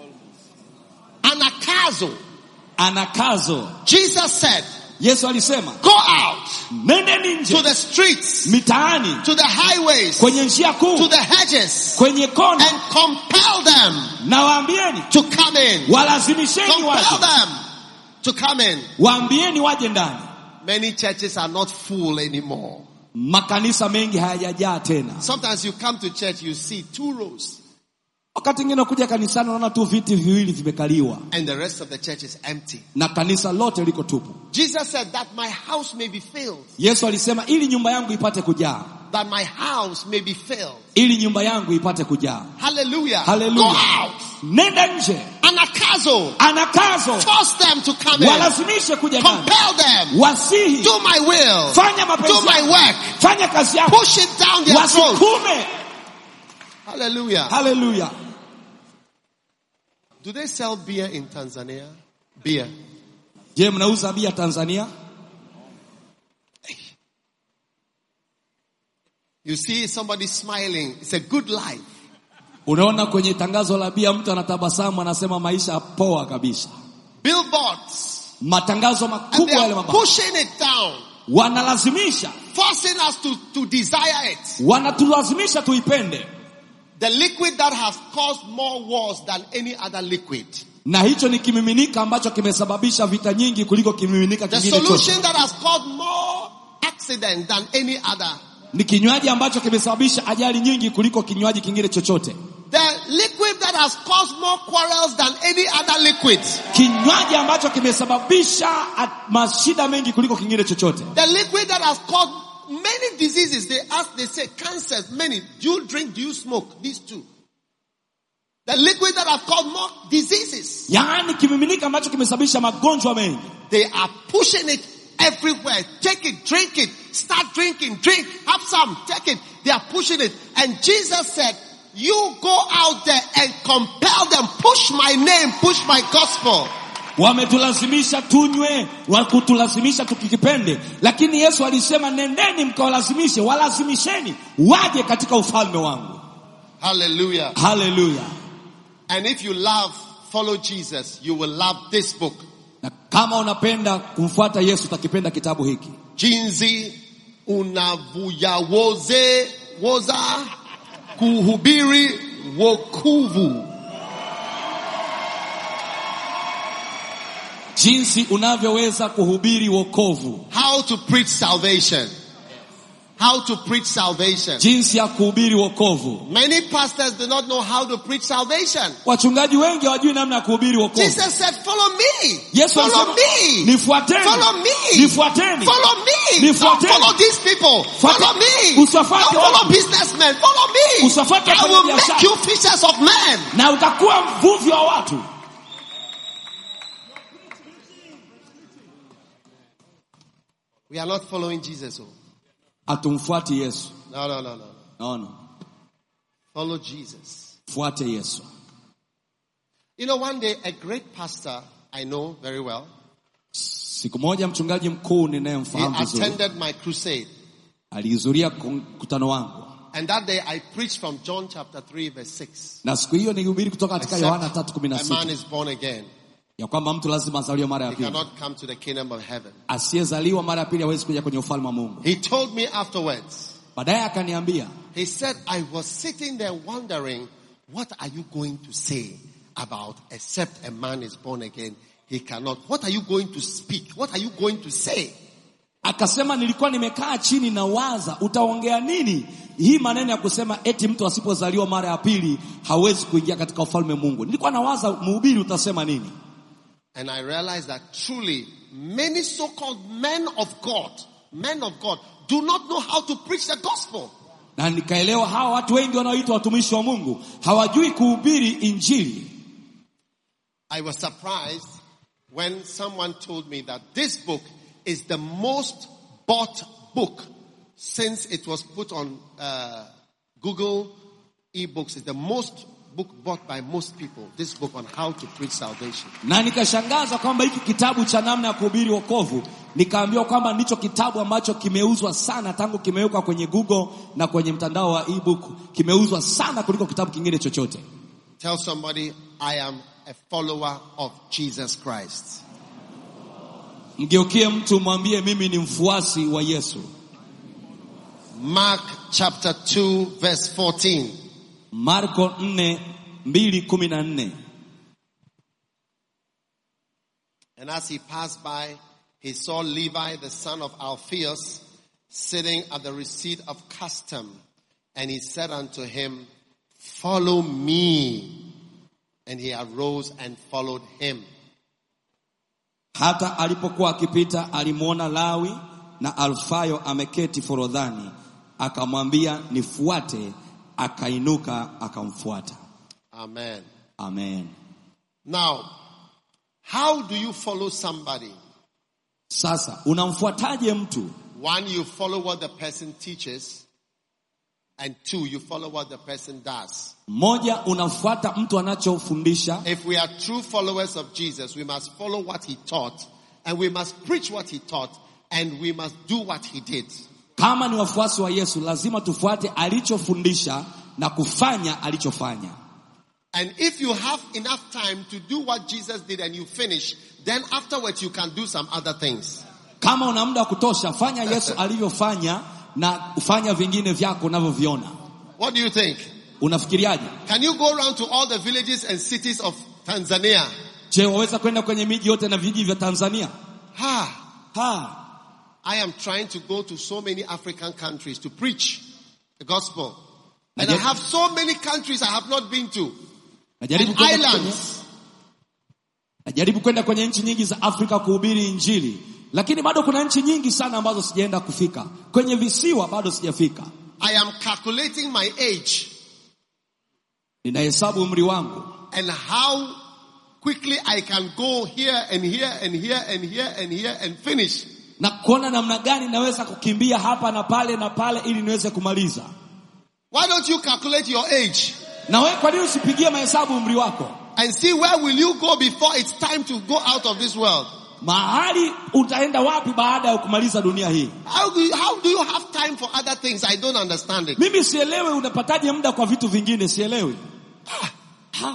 Anakazo. anakazo Jesus said, yesu alisema go out nendeni to nje the streets, mitaani to the highways, kwenye njia to kuu the hedges, kwenye kona and compel them na waambieni to come in. walazimisheni Compel waje them to come in. waambieni waje ndani Many churches are not full anymore. makanisa mengi hayajajaa tena Sometimes you come to church, you see two rows, wakati mwingine kuja kanisani unaona tu viti viwili vimekaliwa and the rest of the church is empty. na kanisa lote liko tupu Jesus said that my house may be filled, yesu alisema ili nyumba yangu ipate kujaa that my house may be filled. ili nyumba yangu ipate kujaa Hallelujah. Hallelujah. Go out. nenda nje Anakazo. anakazo Force them to come in. walazimishe kuja ndani Compel them. wasihi Do my will. fanya Do mapenzi my yako. work. fanya kazi yako Push it down their throat. wasikume Hallelujah. haleluya Do they sell beer in Tanzania? Beer. je mnauza bia tanzania You see somebody smiling. It's a good life. unaona kwenye tangazo la bia mtu anatabasamu anasema maisha poa kabisa Billboards. matangazo And makubwa they yale are mabaya pushing it down. wanalazimisha Forcing us to, to desire it. wanatulazimisha tuipende The liquid that has caused more wars than any other liquid. na hicho ni kimiminika ambacho kimesababisha vita nyingi kuliko kimiminika The kingine chote solution that has caused more accident than any other. ni kinywaji ambacho kimesababisha ajali nyingi kuliko kinywaji kingine chochote The liquid that has caused more quarrels than any other liquid. kinywaji ambacho kimesababisha at- mashida mengi kuliko kingine chochote The liquid that has caused many diseases. They ask, they say cancers, many. Do you drink? Do you smoke? These two. The liquid that has caused more diseases. yaani kimiminika ambacho kimesababisha magonjwa mengi They are pushing it everywhere. Take it, drink it, start drinking, drink, have some, take it. They are pushing it. And Jesus said, you go out there and compel them, push my name, push my gospel. wametulazimisha tunywe wakutulazimisha tukikipende lakini yesu alisema nendeni mkawalazimishe walazimisheni waje katika ufalme wangu Hallelujah. haleluya And if you love, follow Jesus, you will love this book. na kama unapenda kumfuata yesu utakipenda kitabu hiki Jinsi unavuyawoze woza kuhubiri wokovu. jinsi unavyoweza kuhubiri wokovu, How to preach salvation. How to preach salvation. jinsi ya kuhubiri wokovu. Many pastors do not know how to preach salvation. Wachungaji wengi hawajui namna ya kuhubiri wokovu. Jesus said, follow me. Yesu follow alisema, me. nifuateni, Follow me. nifuateni, Follow me. Nifuateni. Don't follow these people. Fuate- Follow me. Usiwafuate Don't follow watu. businessmen. Follow me. Usiwafuate I will wafanyabiashara. make you fishers of men. na utakuwa mvuvi wa watu. We are not following Jesus. Oh. Hatumfuati Yesu. No, no, no, no. No, no. Follow Jesus. Fuate Yesu. You know, one day a great pastor I know very well, Siku moja mchungaji mkuu he ninayemfahamu vizuri attended my crusade. alihudhuria mkutano wangu, And that day I preached from John chapter 3 verse 6. na siku hiyo nilihubiri kutoka katika Except Yohana tatu kumi na a man sita is born again. ya kwamba mtu lazima azaliwe mara ya He pili. cannot come to the kingdom of heaven. Asiyezaliwa mara ya pili hawezi kuja kwenye ufalme wa Mungu. He told me afterwards, Baadaye akaniambia, he said, I was sitting there wondering, what are you going to say about except a man is born again? He cannot. What are you going to speak? What are you going to say? akasema nilikuwa nimekaa chini na waza, utaongea nini hii maneno ya kusema eti mtu asipozaliwa mara ya pili hawezi kuingia katika ufalme wa Mungu. Nilikuwa nawaza mhubiri utasema nini? And I realized that truly many so-called men of God, men of God, do not know how to preach the gospel. na nikaelewa hawa watu wengi wanaoitwa watumishi wa Mungu hawajui kuhubiri injili. I was surprised when someone told me that this book is the most bought book since it was put on uh, Google ebooks. It's the most book bought by most people. This book on how to preach salvation. Na nikashangazwa kwamba hiki kitabu cha namna ya kuhubiri wokovu, nikaambiwa kwamba ndicho kitabu ambacho kimeuzwa sana tangu kimewekwa kwenye Google na kwenye mtandao wa ebook, kimeuzwa sana kuliko kitabu kingine chochote. Tell somebody, I am a follower of Jesus Christ. Mgeukie mtu mwambie, mimi ni mfuasi wa Yesu. Mark chapter 2 verse 14. Marko 4 2 14. And as he passed by, he saw Levi, the son of Alphaeus, sitting at the receipt of custom. And he said unto him, Follow me. And he arose and followed him. Hata alipokuwa akipita alimwona Lawi na Alfayo ameketi forodhani, akamwambia nifuate, akainuka akamfuata. Amen. Amen. Now, how do you follow somebody? Sasa unamfuataje mtu? One, you follow what the person teaches. And two, you follow what the person does. Mmoja, unafuata mtu anachofundisha. If we are true followers of Jesus, we must follow what he taught and we must preach what he taught and we must do what he did. Kama ni wafuasi wa Yesu, lazima tufuate alichofundisha na kufanya alichofanya. And if you have enough time to do what Jesus did and you finish, then afterwards you can do some other things. Kama una muda wa kutosha, fanya Yesu alivyofanya na ufanya vingine vyako unavyoviona. What do you think? Unafikiriaje? Can you go around to all the villages and cities of Tanzania? Je, waweza kwenda kwenye miji yote na vijiji vya Tanzania? Ha! Ha, I am trying to go to so many African countries to preach the gospel. And I Najaribu- have so many countries I have not been to. najaribu And kwenda kwenye, islands. najaribu kwenda kwenye nchi nyingi za Afrika kuhubiri Injili, lakini bado kuna nchi nyingi sana ambazo sijaenda kufika. Kwenye visiwa bado sijafika. I am calculating my age Ninahesabu umri wangu and how quickly I can go here and here and here and here and here and finish. na kuona namna gani naweza kukimbia hapa na pale na pale ili niweze kumaliza. Why don't you calculate your age Na wewe kwa nini usipigie mahesabu umri wako? and see where will you go before it's time to go out of this world? Mahali utaenda wapi baada ya kumaliza dunia hii? How do you, how do you have time for other things? I don't understand it. Mimi sielewi unapataje muda kwa vitu vingine, sielewi. Ha.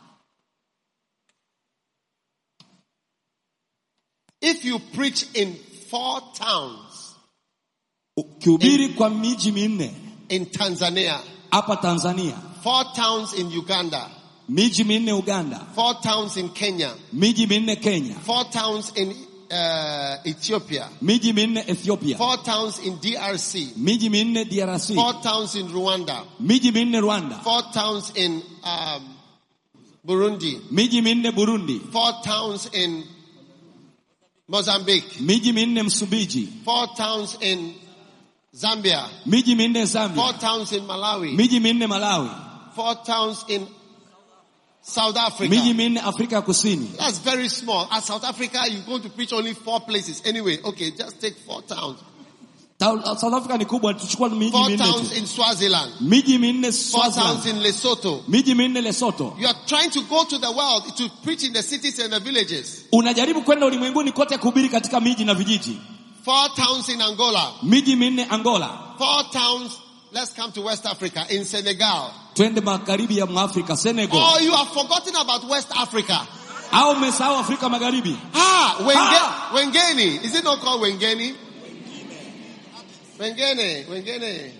If you preach in four towns Ukihubiri kwa miji minne in Tanzania, hapa Tanzania, four towns in Uganda, miji minne Uganda, four towns in Kenya, miji minne Kenya, four towns in uh, Ethiopia, miji minne Ethiopia, four towns in DRC, miji minne DRC, four towns in Rwanda, miji minne Rwanda, four towns in um, Burundi, miji minne Burundi, four towns in Mozambique, miji minne Msumbiji, four towns in Zambia, miji minne four Zambia, towns in Malawi, miji minne Malawi, four towns in South Africa. miji minne Afrika ya Kusini. That's very small. At South Africa, you're going to preach only four places. Anyway, okay, just take four towns. Ta- South Africa ni kubwa, tuchukua miji Four minne towns tu, in Swaziland, miji minne four towns Swaziland, in Lesotho. miji minne Lesotho. You are trying to go to the world to preach in the cities and the villages. Unajaribu kwenda ulimwenguni kote kuhubiri katika miji na vijiji, Four towns in Angola, miji minne Angola, four towns. Let's come to West Africa in Senegal. twende magharibi ya Mwafrika, Senegal, Oh, you have forgotten about West Africa. au umesahau Afrika Magharibi. Ah, Wenge, Ah. Wengeni. Is it not called Wengeni? Wengene, Wengene,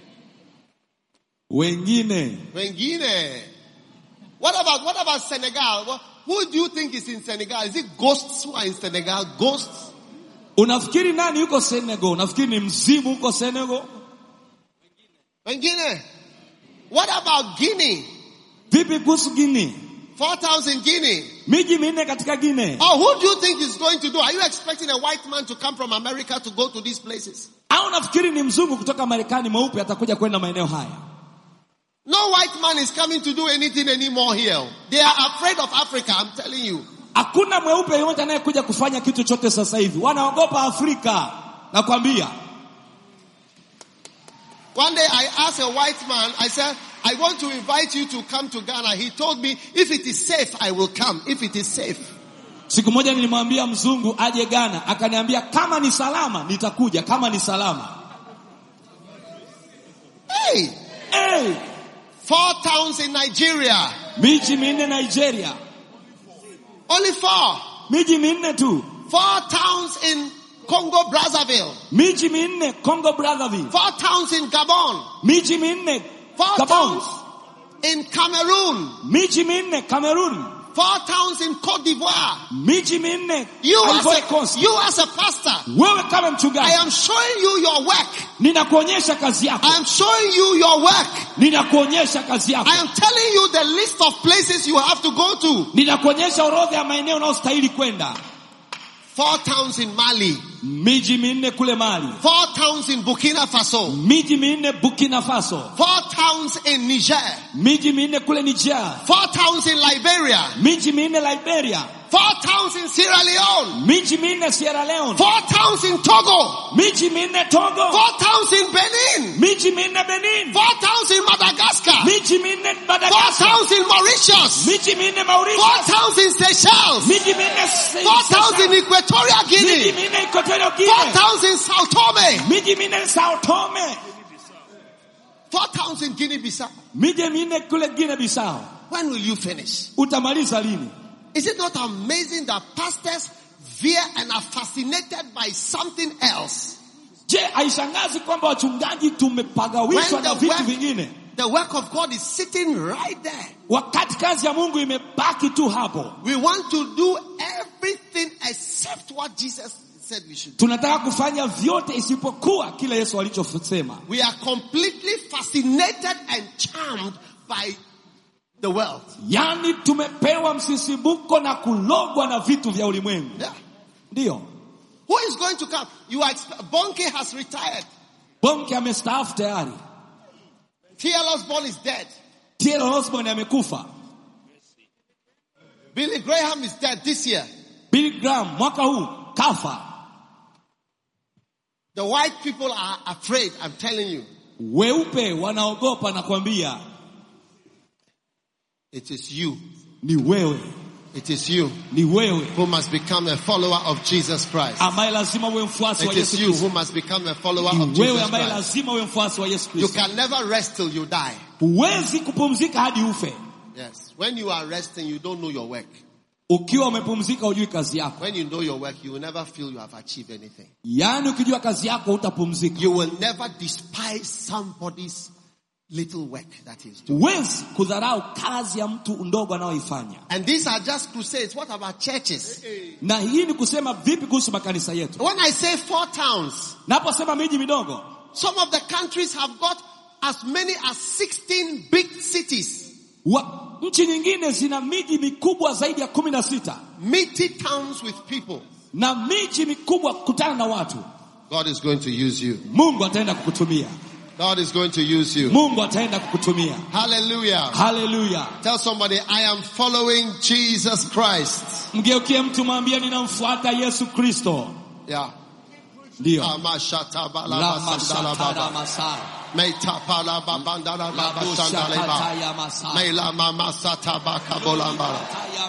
Wengine Wengine. What about what about Senegal? What, who do you think is in Senegal? Is it ghosts who are in Senegal? Ghosts? unafikiri nani yuko Senegal? Unafikiri ni mzimu huko Senegal? Wengine. What about Guinea? Vipi kuhusu Guinea? Four towns in Guinea. Miji minne katika Guinea. Oh, who do you think is going to do? Are you expecting a white man to come from America to go to these places? Au nafikiri ni mzungu kutoka Marekani mweupe atakuja kwenda maeneo haya? No white man is coming to do anything anymore here. They are afraid of Africa, I'm telling you. Hakuna mweupe yeyote anayekuja kufanya kitu chote sasa hivi, wanaogopa Afrika. Nakwambia One day I asked a white man, I said, I want to invite you to come to Ghana. He told me, if it is safe, I will come. If it is safe. siku moja nilimwambia mzungu aje Ghana, akaniambia kama ni salama nitakuja, kama ni salama. Hey! Hey, Four towns in Nigeria. miji minne Nigeria, Only four. miji minne tu, Four towns in Congo Brazzaville. miji minne Congo Brazzaville, Four towns in Gabon. miji minne Four Gabon, towns in Cameroon. miji minne Cameroon, Four towns in Cote d'Ivoire. miji minne You Ivory as, Coast. a, you as a pastor, Wewe kama I mchungaji, am showing you your work. ninakuonyesha kazi yako, I am showing you your work. ninakuonyesha kazi yako, I am telling you the list of places you have to go to. ninakuonyesha orodha ya maeneo unayostahili kwenda. Four towns in Mali. Miji minne kule Mali, Four towns in Burkina Faso. miji minne Burkina Faso, Four towns in Niger. miji minne kule Niger, Four towns in Liberia. miji minne Liberia, Four towns in Sierra Leone. miji minne Sierra Leone, Four towns in Togo. miji minne Togo, Four towns in Benin. miji minne Benin, Four towns in Madagascar. miji minne Four Madagascar, towns in Mauritius. miji minne Four Mauritius, towns in Seychelles. miji minne Four towns in Equatorial miji Guinea. minne Equatorial Four Guinea, towns in Sao Tome. miji minne Sao Tome, Four towns in Guinea-Bissau. miji minne kule Guinea Bissau. When will you finish? Utamaliza lini? Is it not amazing that pastors veer and are fascinated by something else? Je, haishangazi kwamba wachungaji tumepagawishwa When na the vitu work- vingine The work of God is sitting right there. wakati kazi ya Mungu imebaki tu hapo? We want to do everything except what Jesus said we should do. Tunataka kufanya vyote isipokuwa kile Yesu alichosema. We are completely fascinated and charmed by the world. Yaani tumepewa msisimuko na kulogwa na vitu vya ulimwengu. Yeah. Ndiyo, Who is going to come? You are exp- Bonke has retired. Bonke amestaafu tayari, T.L. Osborne is dead. T.L. Osborne amekufa, Billy Graham is dead this year. Billy Graham mwaka huu kafa. The white people are afraid, I'm telling you. Weupe wanaogopa na kuambia It is you. ni wewe, It is you ni wewe who must become a follower of Jesus Christ. ambaye lazima uwe mfuasi wa It is Yesu you Kristo. who must become a follower Ni of wewe Jesus ambaye Christ. lazima uwe mfuasi wa Yesu You Kristo. can never rest till you die. Huwezi kupumzika hadi ufe. Yes. When you are resting, you don't know your work. Ukiwa umepumzika hujui kazi yako, When you know your work, you will never feel you have achieved anything. yaani ukijua kazi yako hutapumzika, You will never despise somebody's little work that he's doing. huwezi kudharau kazi ya mtu ndogo anayoifanya And these are just crusades. What about churches? na hii ni kusema vipi kuhusu makanisa yetu When I say four towns, naposema miji midogo some of the countries have got as many as 16 big cities, wa, nchi nyingine zina miji mikubwa zaidi ya kumi na sita meaty towns with people. na miji mikubwa kukutana na watu God is going to use you. mungu ataenda kukutumia God is going to use you. mungu ataenda kukutumia Hallelujah. haleluya Tell somebody, I am following Jesus Christ. mgeukie mtu mwambie ninamfuata yesu kristo Yeah. ndiyo Amashatabalabasandalababa. Meitapalababandalababasandaleba. Meilamamasatabakabolambala.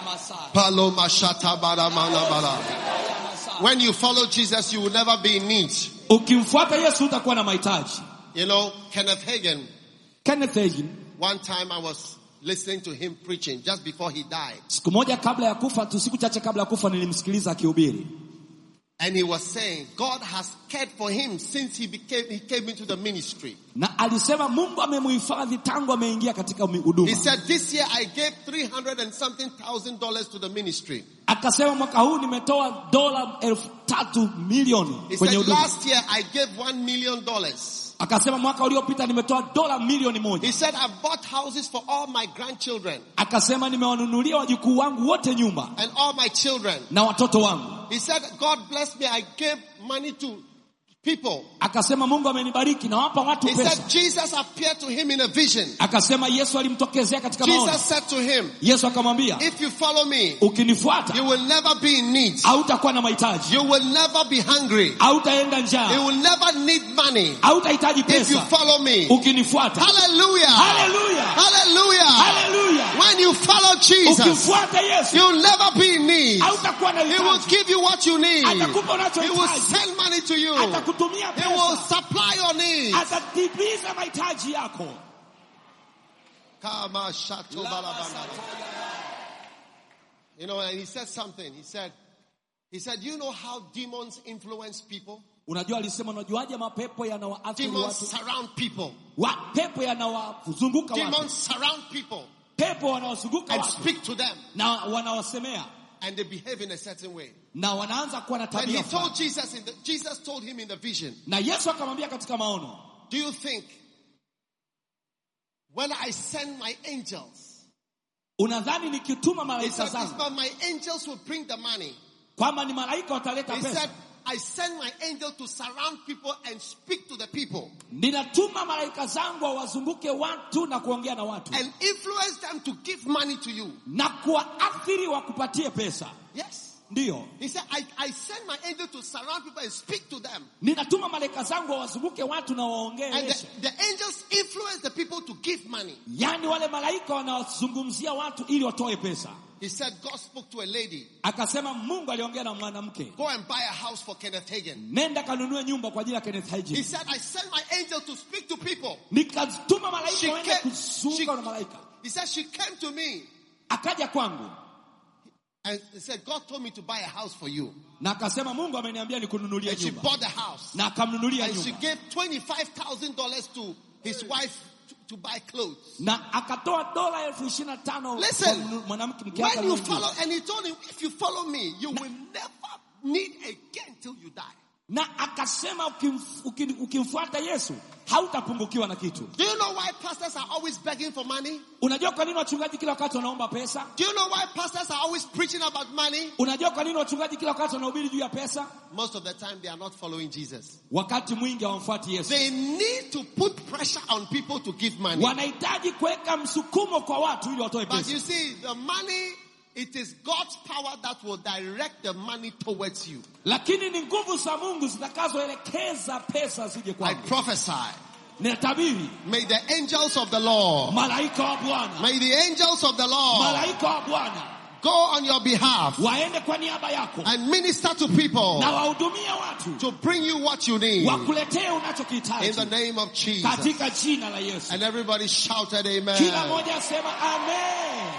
Palomashatabalamalabala. When you follow Jesus, you will never be in need. ukimfuata yesu utakuwa na mahitaji You know, Kenneth Hagin, kenneth Hagin, one time I was listening to him preaching just before he died. siku moja kabla ya kufa tu siku chache kabla ya kufa nilimsikiliza akihubiri And he was saying, God has cared for him since he became, he came into the ministry. na alisema mungu amemuhifadhi tangu ameingia katika He huduma said, this year I gave 300 and something thousand dollars to the ministry. akasema mwaka huu nimetoa dola elfu tatu milioni He kwenye said, huduma last year I gave one million dollars. akasema mwaka uliopita nimetoa dola milioni moja He said, I bought houses for all my grandchildren akasema nimewanunulia wajukuu wangu wote nyumba and all my children. na watoto wangu He said, God bless me. I gave money to people. akasema mungu amenibariki nawapa watu He pesa said, Jesus appeared to him in a vision. akasema yesu alimtokezea katika maono Jesus said to him, yesu akamwambia if you follow me, ukinifuata you will never be in need. hautakuwa na mahitaji You will never be hungry. hautaenda You njaa will never need money hautahitaji if you pesa follow me. ukinifuata Hallelujah. haleluya Hallelujah. haleluya When you follow Jesus, ukimfuata yesu you'll never be in need. hautakuwa na He will hitaji give you what you need. atakupa He will unachohitaji send money to you. atakutumia He will pesa supply your needs. atatimiza mahitaji yako Kama shato balabanda. You know, and he said something. He said, he said, you know how demons influence people? unajua alisema unajuaje mapepo yanawaathiri Demons watu surround people. wa, pepo yanawazunguka watu Demons surround people pepo wanawazunguka and watu speak to them na wanawasemea and they behave in a certain way. na wanaanza kuwa na And he tabia told fulani. Jesus in the, Jesus told him in the vision, na yesu akamwambia katika maono do you think when I send my angels, unadhani nikituma he malaika said, zangu but my angels will bring the money. kwamba ni malaika wataleta He pesa said, I send my angel to surround people and speak to the people ninatuma malaika zangu wawazunguke watu na kuongea na watu and influence them to give money to you. na kuwaathiri wakupatie pesa Yes. ndiyo He said, I, I send my angel to surround people and speak to them. ninatuma malaika zangu wawazunguke watu na And waongeeshe the, the angels influence the people to give money. yaani wale malaika wanawazungumzia watu ili watoe pesa He said, God spoke to a lady, akasema mungu aliongea na mwanamke go and buy a house for Kenneth Hagin. nenda kanunue nyumba kwa ajili ya Kenneth He Hagin said, I sent my angel to speak to people. nikatuma She malaika waende came, she, kuzunguka na malaika he said, she came to me akaja kwangu and he said, God told me to buy a house for you. na akasema mungu ameniambia nikununulie And she nyumba bought the house. na akamnunulia And she nyumba gave $25,000 to his wife to, to buy clothes. na akatoa dola elfu ishirini na tano Listen, kwa mnu- mwanamke mke wake When you aliyemjua. follow, and he told him, if you follow me, you will never need again till you die. na akasema ukimf- ukin- ukimfuata yesu hautapungukiwa na kitu Do you know why pastors are always begging for money? unajua kwa nini wachungaji kila wakati wanaomba pesa Do you know why pastors are always preaching about money? unajua kwa nini wachungaji kila wakati wanahubiri juu ya pesa Most of the time they are not following Jesus. wakati mwingi hawamfuati yesu They need to put pressure on people to give money. wanahitaji kuweka msukumo kwa watu ili watoe But pesa you see, the money, it is God's power that will direct the money towards you. lakini ni nguvu za mungu zitakazoelekeza pesa zije I kwako prophesy. ninatabiri May the angels of the Lord, malaika wa bwana may the angels of the Lord malaika wa bwana go on your behalf waende kwa niaba yako and minister to people na wahudumie watu to bring you what you need wakuletee in the unachokihitaji name of Jesus. katika jina la yesu And everybody shouted kila amen. mmoja asema amen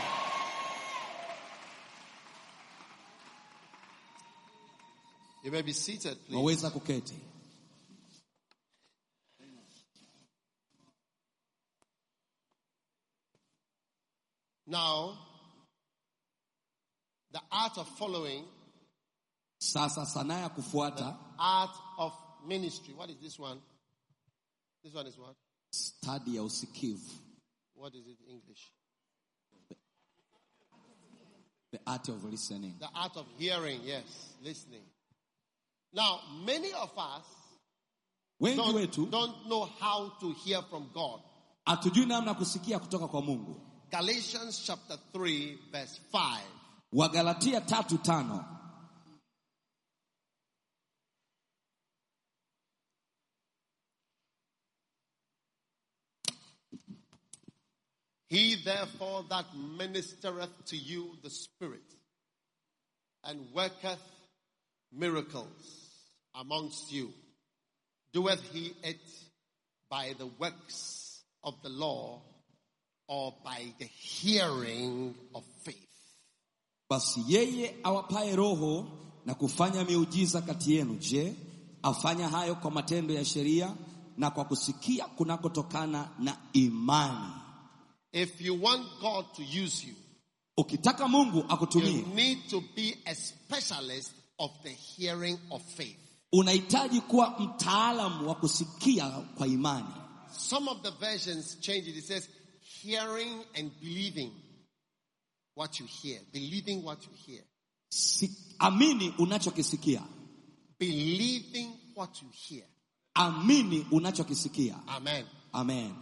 You may be seated, please. waweza kuketi Now, the art of following, Sasa sanaa ya kufuata, art of ministry. What is this one? This one is what? stadi ya usikivu, What is it in English? the art of listening. The art of hearing, yes, listening. Now, many of us Wengi don't, wetu don't know how to hear from God. hatujui namna ya kusikia kutoka kwa Mungu. Galatians chapter 3, verse 5. Wagalatia tatu tano He therefore that ministereth to you the Spirit and worketh miracles amongst you, doeth he it by the works of the law or by the hearing of faith? Basi yeye awapaye roho na kufanya miujiza kati yenu, je, afanya hayo kwa matendo ya sheria na kwa kusikia kunakotokana na imani? If you want God to use you, Ukitaka Mungu you akutumie, need to be a specialist of the hearing of faith. unahitaji kuwa mtaalamu wa kusikia kwa imani. Some of the versions change it. It says hearing and believing what you hear. Believing what you hear. Si, amini unachokisikia, Believing what you hear. amini unachokisikia. Amen. Amen.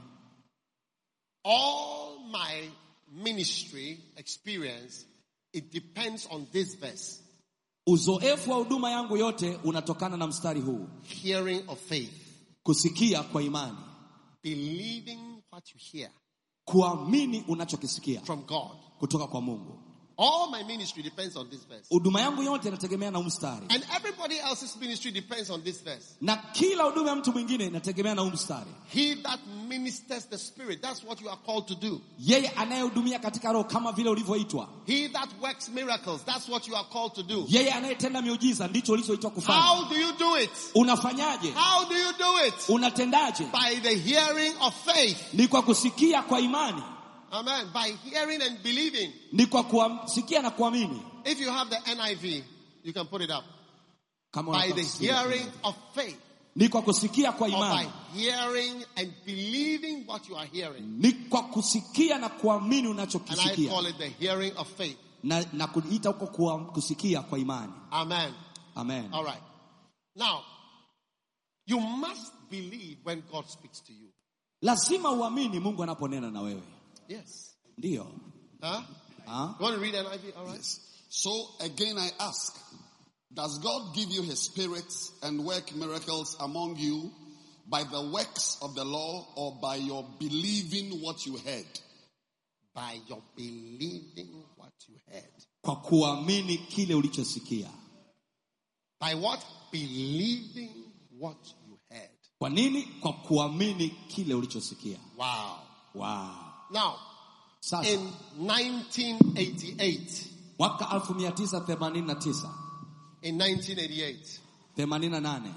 All my ministry experience, it depends on this verse. Uzoefu wa huduma yangu yote unatokana na mstari huu, Hearing of faith. kusikia kwa imani, Believing what you hear kuamini unachokisikia from God. kutoka kwa Mungu. All my ministry depends on this verse. Huduma yangu yote inategemea na huu mstari, And everybody else's ministry depends on this verse. na kila huduma ya mtu mwingine inategemea na huu mstari. He that ministers the spirit, that's what you are called to do. Yeye anayehudumia katika roho kama vile ulivyoitwa, He that works miracles, that's what you are called to do. yeye anayetenda miujiza ndicho ulichoitwa kufanya. How do you do it? Unafanyaje? How do you do it? Unatendaje? By the hearing of faith. Ni kwa kusikia kwa imani, Amen. By hearing and believing. ni kwa kusikia na kuamini. If you have the NIV, you can put it up. Kama By the unatafsiri. hearing of faith. ni kwa kusikia kwa Or by imani, hearing and believing what you are hearing. ni kwa kusikia na kuamini And I unachokisikia, call it the hearing of faith. na, na kuita huko kuwa kusikia kwa imani. Amen. Amen. All right. Now, you must believe when God speaks to you. Lazima uamini Mungu anaponena na wewe, Yes. ndiyo. Huh? Ha? You want to read NIV? All right. Yes. So again I ask, does God give you his spirit and work miracles among you by the works of the law or by your believing what you heard? By your believing what you heard. Kwa kuamini kile ulichosikia. By what? Believing what you heard. Kwa nini? Kwa kuamini kile ulichosikia. Wow. Wow. Now, Sasa in 1988, mwaka 1989 in 1988, 88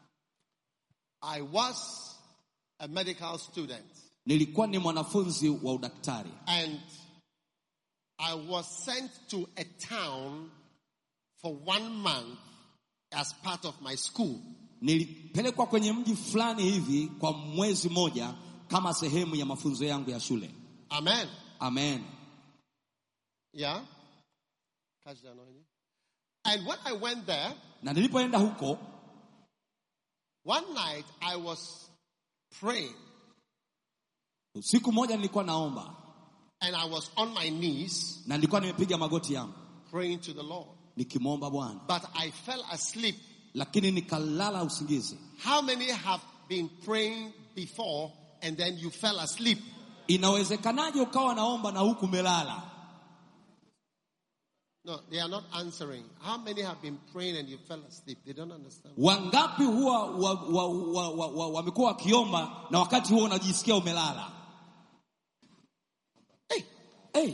I was a medical student nilikuwa ni mwanafunzi wa udaktari and I was sent to a town for one month as part of my school. nilipelekwa kwenye mji fulani hivi kwa mwezi moja kama sehemu ya mafunzo yangu ya shule. Amen. Amen. Yeah? Catch the anointing. And when I went there, Na nilipoenda huko one night I was praying siku moja nilikuwa naomba and I was on my knees na nilikuwa nimepiga magoti yangu praying to the Lord. nikimwomba Bwana, But I fell asleep. lakini nikalala usingizi. How many have been praying before and then you fell asleep? Inawezekanaje ukawa naomba na huku umelala? No, they are not answering. How many have been praying and you fell asleep? They don't understand. Wangapi huwa wa, wa, wa, wa, wa, wamekuwa wakiomba na wakati huo unajisikia umelala? Hey, Hey,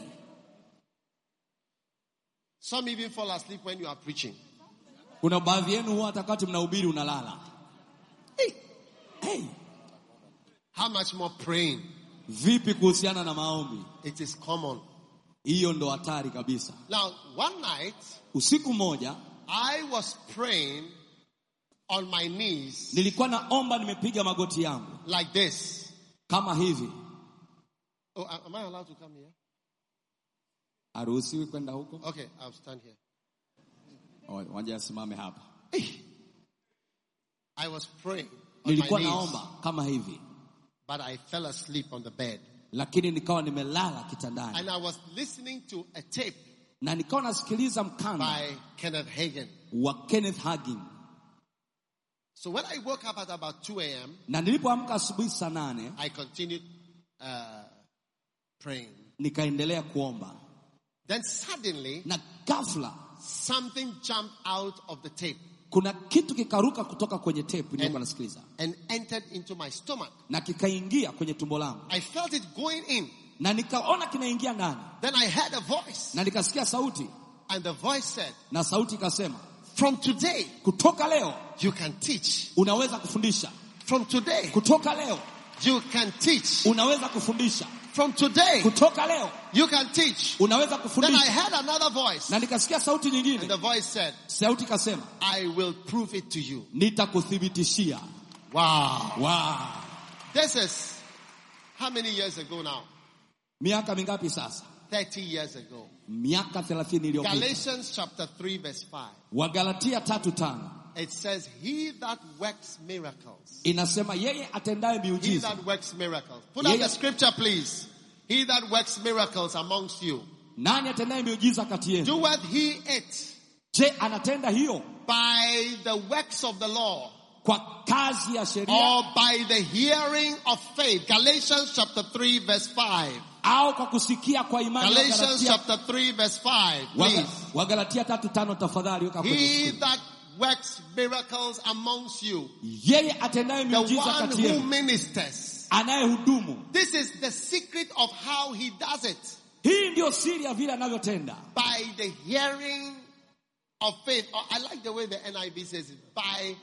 some even fall asleep when you are preaching. kuna baadhi yenu huwa hata wakati mnahubiri unalala. Hey, Hey, how much more praying? vipi kuhusiana na maombi? It is common. hiyo ndo hatari kabisa Now, one night, usiku mmoja I was praying on my knees nilikuwa naomba nimepiga magoti yangu like this. kama hivi Oh, am I allowed to come here? haruhusiwi kwenda huko Okay, I'll stand here. Oh, waje asimame hapa I was praying on nilikuwa my knees, naomba kama hivi but I fell asleep on the bed. lakini nikawa nimelala kitandani And I was listening to a tape na nikawa nasikiliza mkanda by Kenneth Hagin. wa Kenneth Hagin So when I woke up at about 2 a.m., na nilipoamka asubuhi saa nane I continued uh, praying. nikaendelea kuomba Then suddenly, na ghafla something jumped out of the tape kuna kitu kikaruka kutoka kwenye tape niliyokuwa nasikiliza and entered into my stomach. na kikaingia kwenye tumbo langu I felt it going in. na nikaona kinaingia ndani Then I heard a voice, na nikasikia sauti and the voice said, na sauti ikasema From today, kutoka leo you can teach. unaweza kufundisha From today, kutoka leo you can teach. unaweza kufundisha From today, kutoka leo you can teach. unaweza Then I kufundisha heard another voice, na nikasikia sauti and nyingine the voice said, sauti ikasema I will prove it to you. nitakuthibitishia Wow. wow. This is how many years ago now? miaka mingapi sasa 30 years ago. miaka 30 iliyopita Galatians chapter 3 verse 5. wagalatia tatu tano It says, He that works miracles. inasema yeye atendaye He miujiza that works miracles. Put up Yeah, the yeah. scripture, please. He that works miracles amongst you. nani atendaye miujiza kati yenu Doeth he it je anatenda hiyo by the works of the law kwa kazi ya sheria or by the hearing of faith? Galatians chapter 3 verse 5. au kwa kusikia kwa imani Galatians Wagalatia- chapter 3 verse 5. Waga- Please. wagalatia tatu tano tafadhali weka kwenye He screen. that works miracles amongst you. yeye atendaye The miujiza one kati who yenu ministers. anayehudumu This is the secret of how he does it. hii ndiyo siri ya vile anavyotenda By the hearing of faith. Or I like the way the NIV says it. By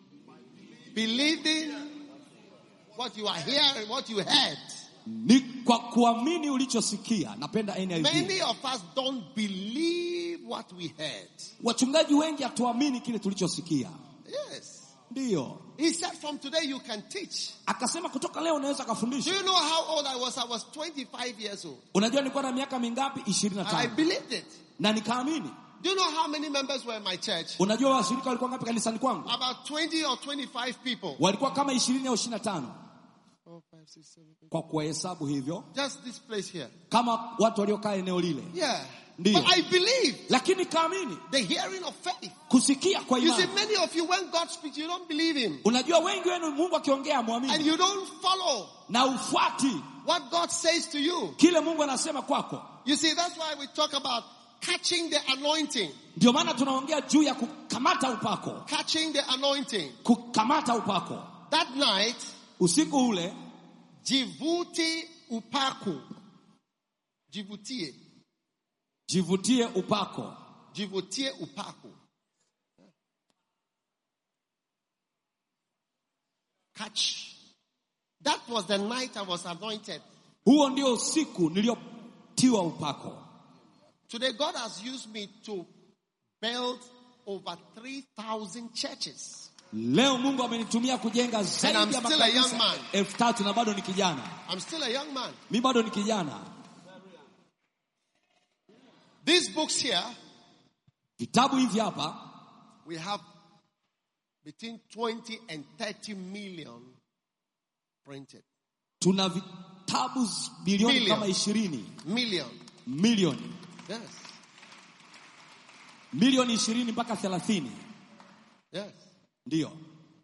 believing what you are hearing, what you heard. ni kwa kuamini ulichosikia napenda NIV Many of us don't believe what we heard. wachungaji wengi hatuamini kile tulichosikia Yes. ndiyo He said from today you can teach. akasema kutoka leo unaweza Do kafundisha you know how old I was? I was 25 years old. unajua nilikuwa na miaka mingapi ishirini na And I tano believed it. na nikaamini Do you know how many members were in my church? unajua washirika walikuwa ngapi kanisani kwangu About 20 or 25 people. walikuwa kama ishirini au ishirini na tano Four, five, six, seven, eight. kwa kuwahesabu hivyo Just this place here. kama watu waliokaa eneo lile Yeah. Ndio. But I believe lakini kaamini the hearing of faith. kusikia kwa You see, imani many of you, when God speaks, you don't believe Him. unajua wengi wenu mungu akiongea And mwamini you don't follow na ufuati what God says to you. kile mungu anasema kwako You see, that's why we talk about catching the anointing. ndio maana tunaongea juu ya kukamata upako Catching the anointing. kukamata upako That night, usiku ule Jivuti Upaku. Jivutie. jivutie upako Jivutie Upaku. Catch. That was the night I was anointed. huo ndio usiku niliotiwa upako Today, God has used me to build over 3,000 churches. leo mungu amenitumia kujenga I'm zaidi ya still a young makanisa man. elfu tatu na bado ni kijana I'm still a young man. mi bado ni kijana These books here, vitabu hivi hapa we have between 20 and 30 million printed. tuna vitabu bilioni Million. kama ishirini Million. milioni Yes. milioni ishirini mpaka thelathini Yes. ndiyo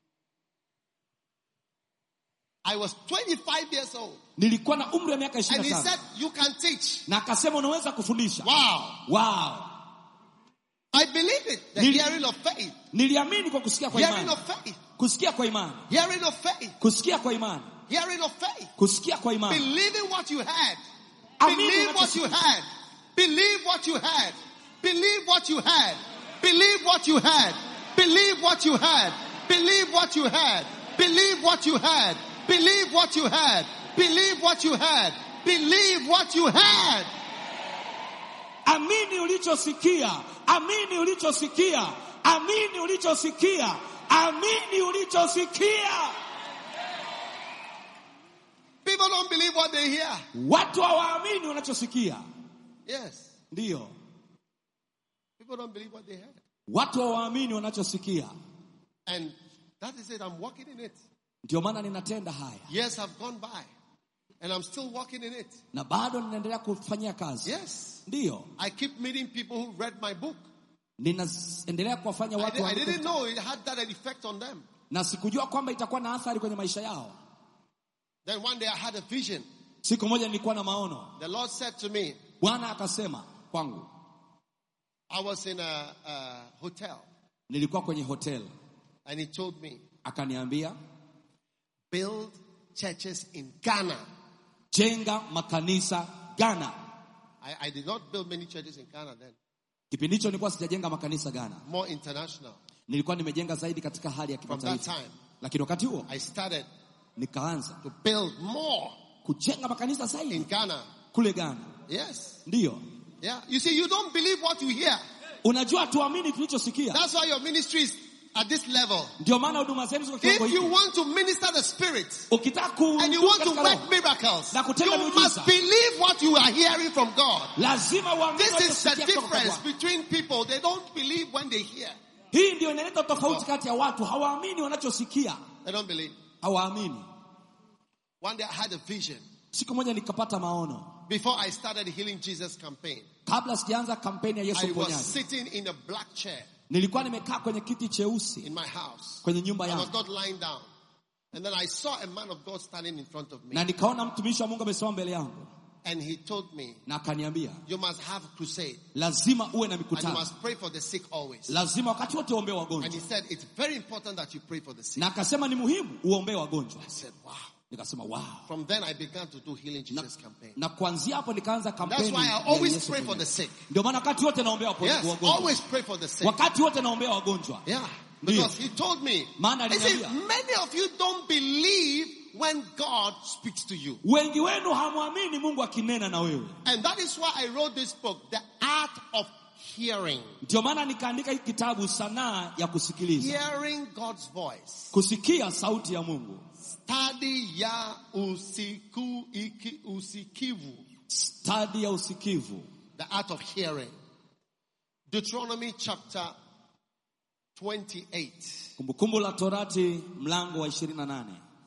I was 25 years old. nilikuwa na umri wa miaka And ishirini he na said, tano You can teach. na akasema unaweza kufundisha Wow. wow. I believe it. The Nili- hearing of faith. niliamini kwa kusikia kwa Hearing imani of faith. kusikia kwa imani Hearing of faith. kusikia kwa imani Hearing of faith. kusikia kwa imani Believing what you heard. Amini Believe what you unachosikia. heard. Believe what you heard. Believe what you heard. Believe what you heard. Believe what you heard. Believe what you heard. Believe what you heard. Believe what you heard. Believe what you heard. Believe what you heard. amini ulichosikia, amini ulichosikia, amini ulichosikia, amini ulichosikia. People don't believe what they hear. Watu hawaamini wanachosikia. Yes. Ndiyo, People don't believe what they heard. watu hawaamini wanachosikia. And that is it. I'm walking in it. Ndio maana ninatenda haya Years have gone by. And I'm still walking in it. na bado ninaendelea kufanyia kazi. Yes. Ndiyo, I keep meeting people who read my book. ninaendelea kuwafanya I, watu di- I waandike didn't know it had that effect on them. na sikujua kwamba itakuwa na athari kwenye maisha yao. Then one day I had a vision. Siku moja nilikuwa na maono, The Lord said to me, Bwana akasema kwangu, I was in a, a hotel, nilikuwa kwenye hotel, and He told me, akaniambia build churches in Ghana. jenga makanisa Ghana. I, I did not build many churches in Ghana then, Kipindi hicho nilikuwa sijajenga makanisa Ghana, more international. nilikuwa nimejenga zaidi katika hali ya From that kimataifa, time, lakini wakati huo I started nikaanza to build more kujenga makanisa in zaidi Ghana. kule Ghana. Yes. Ndiyo, Yeah. You see, you don't believe what you hear. unajua tuamini tulichosikia, That's why your ministry is at this level. ndio maana huduma zenu ziko kiwango If you hiki. want to minister the Spirit Ukitaka and you kuhudumu want to katika work roho, miracles, Na kutenda you miujiza. must believe what you are hearing from God. lazima uamini This is the unachosikia kutoka kwa difference Bwana. between people. They don't believe when they hear. Hii ndio inaleta tofauti kati ya watu, hawaamini wanachosikia, They don't believe. hawaamini. One day I had a vision Siku moja nikapata maono before I started the Healing Jesus campaign. kabla sijaanza kampeni ya Yesu I was Mponyaji. sitting in a black chair Nilikuwa nimekaa kwenye kiti in cheusi my house. kwenye nyumba I was yangu not lying down. And then I saw a man of God standing in front of me. na nikaona mtumishi wa Mungu amesimama mbele yangu And he told me, na akaniambia, You must have crusade. lazima uwe na And you mikutano, must pray for the sick always. lazima wakati wote uombee And he wagonjwa, said, It's very important that you pray for the sick. na akasema ni muhimu uombee wagonjwa. I said, Wow. Nikasema wow. From then I began to do Healing Na, Jesus campaign. na kuanzia hapo nikaanza That's kampeni why I ya always Yesu pray for the Mponyaji. sick. Ndio maana wakati wote naombea wapo- Yes, wagonjwa, always pray for the sick. wakati wote naombea wagonjwa. Yeah. Ndio. Because he told me, Maana he said, aliniambia. many of you don't believe when God speaks to you. Wengi wenu hamwamini Mungu akinena na wewe. And that is why I wrote this book, The Art of Hearing. Ndio maana nikaandika hiki kitabu, sanaa ya kusikiliza, Hearing God's voice. kusikia sauti ya Mungu, Study ya usiku, iki, usikivu. stadi ya usikivu. The art of hearing. Deuteronomy chapter 28. Kumbukumbu la Torati mlango wa 28.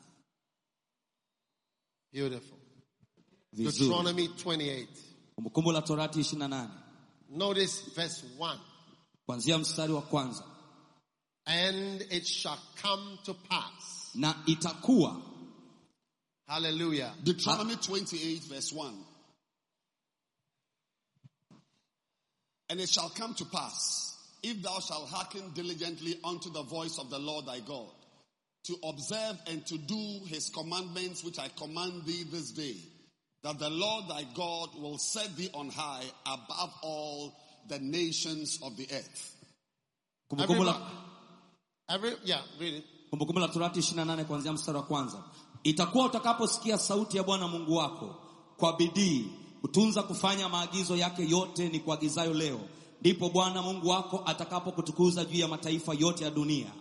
Beautiful. Vizuri. Deuteronomy 28. Kumbukumbu la Torati 28 Notice verse 1. kuanzia mstari wa kwanza. And it shall come to pass. Na itakuwa Hallelujah. Deuteronomy 28 verse 1. And it shall come to pass, if thou shalt hearken diligently unto the voice of the Lord thy God, to observe and to do his commandments which I command thee this day, that the Lord thy God will set thee on high above all the nations of the earth. kumbukumbu la, Every, yeah, read it. kumbukumbu la Torati 28 kuanzia mstari wa kwanza. Itakuwa utakaposikia sauti ya Bwana Mungu wako kwa bidii kutunza kufanya maagizo yake yote ni kuagizayo leo, ndipo Bwana Mungu wako atakapokutukuza juu ya mataifa yote ya dunia.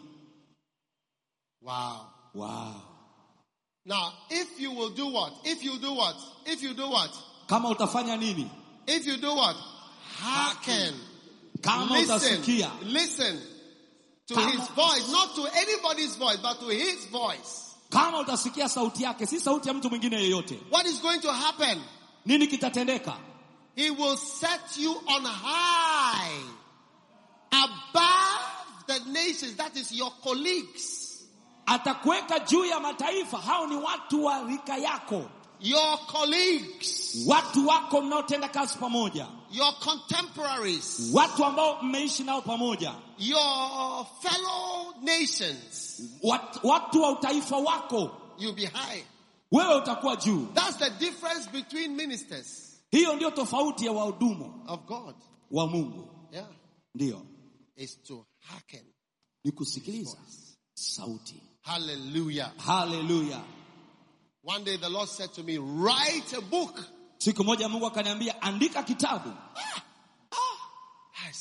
Wow. Wow. Now, if you will do what? If you do what? If you do what? Kama utafanya nini? If you do what? Hearken. Kama Listen. utasikia Listen to Kama- his voice, not to anybody's voice, but to his voice. kama utasikia sauti yake, si sauti ya mtu mwingine yeyote, What is going to happen? nini kitatendeka? He will set you on high above the nations. That is your colleagues, Atakuweka juu ya mataifa. Hao ni watu wa rika yako, your colleagues, watu wako mnaotenda kazi pamoja, your contemporaries, watu ambao mmeishi nao pamoja, your fellow nations. watu, watu wa utaifa wako. You'll be high. Wewe utakuwa juu. That's the difference between ministers Hiyo ndio tofauti ya wahudumu of God. wa Mungu, Yeah. ndio Is to hearken. ni kusikiliza sauti. Hallelujah. Haleluya! One day the Lord said to me, write a book. Siku moja Mungu akaniambia andika kitabu.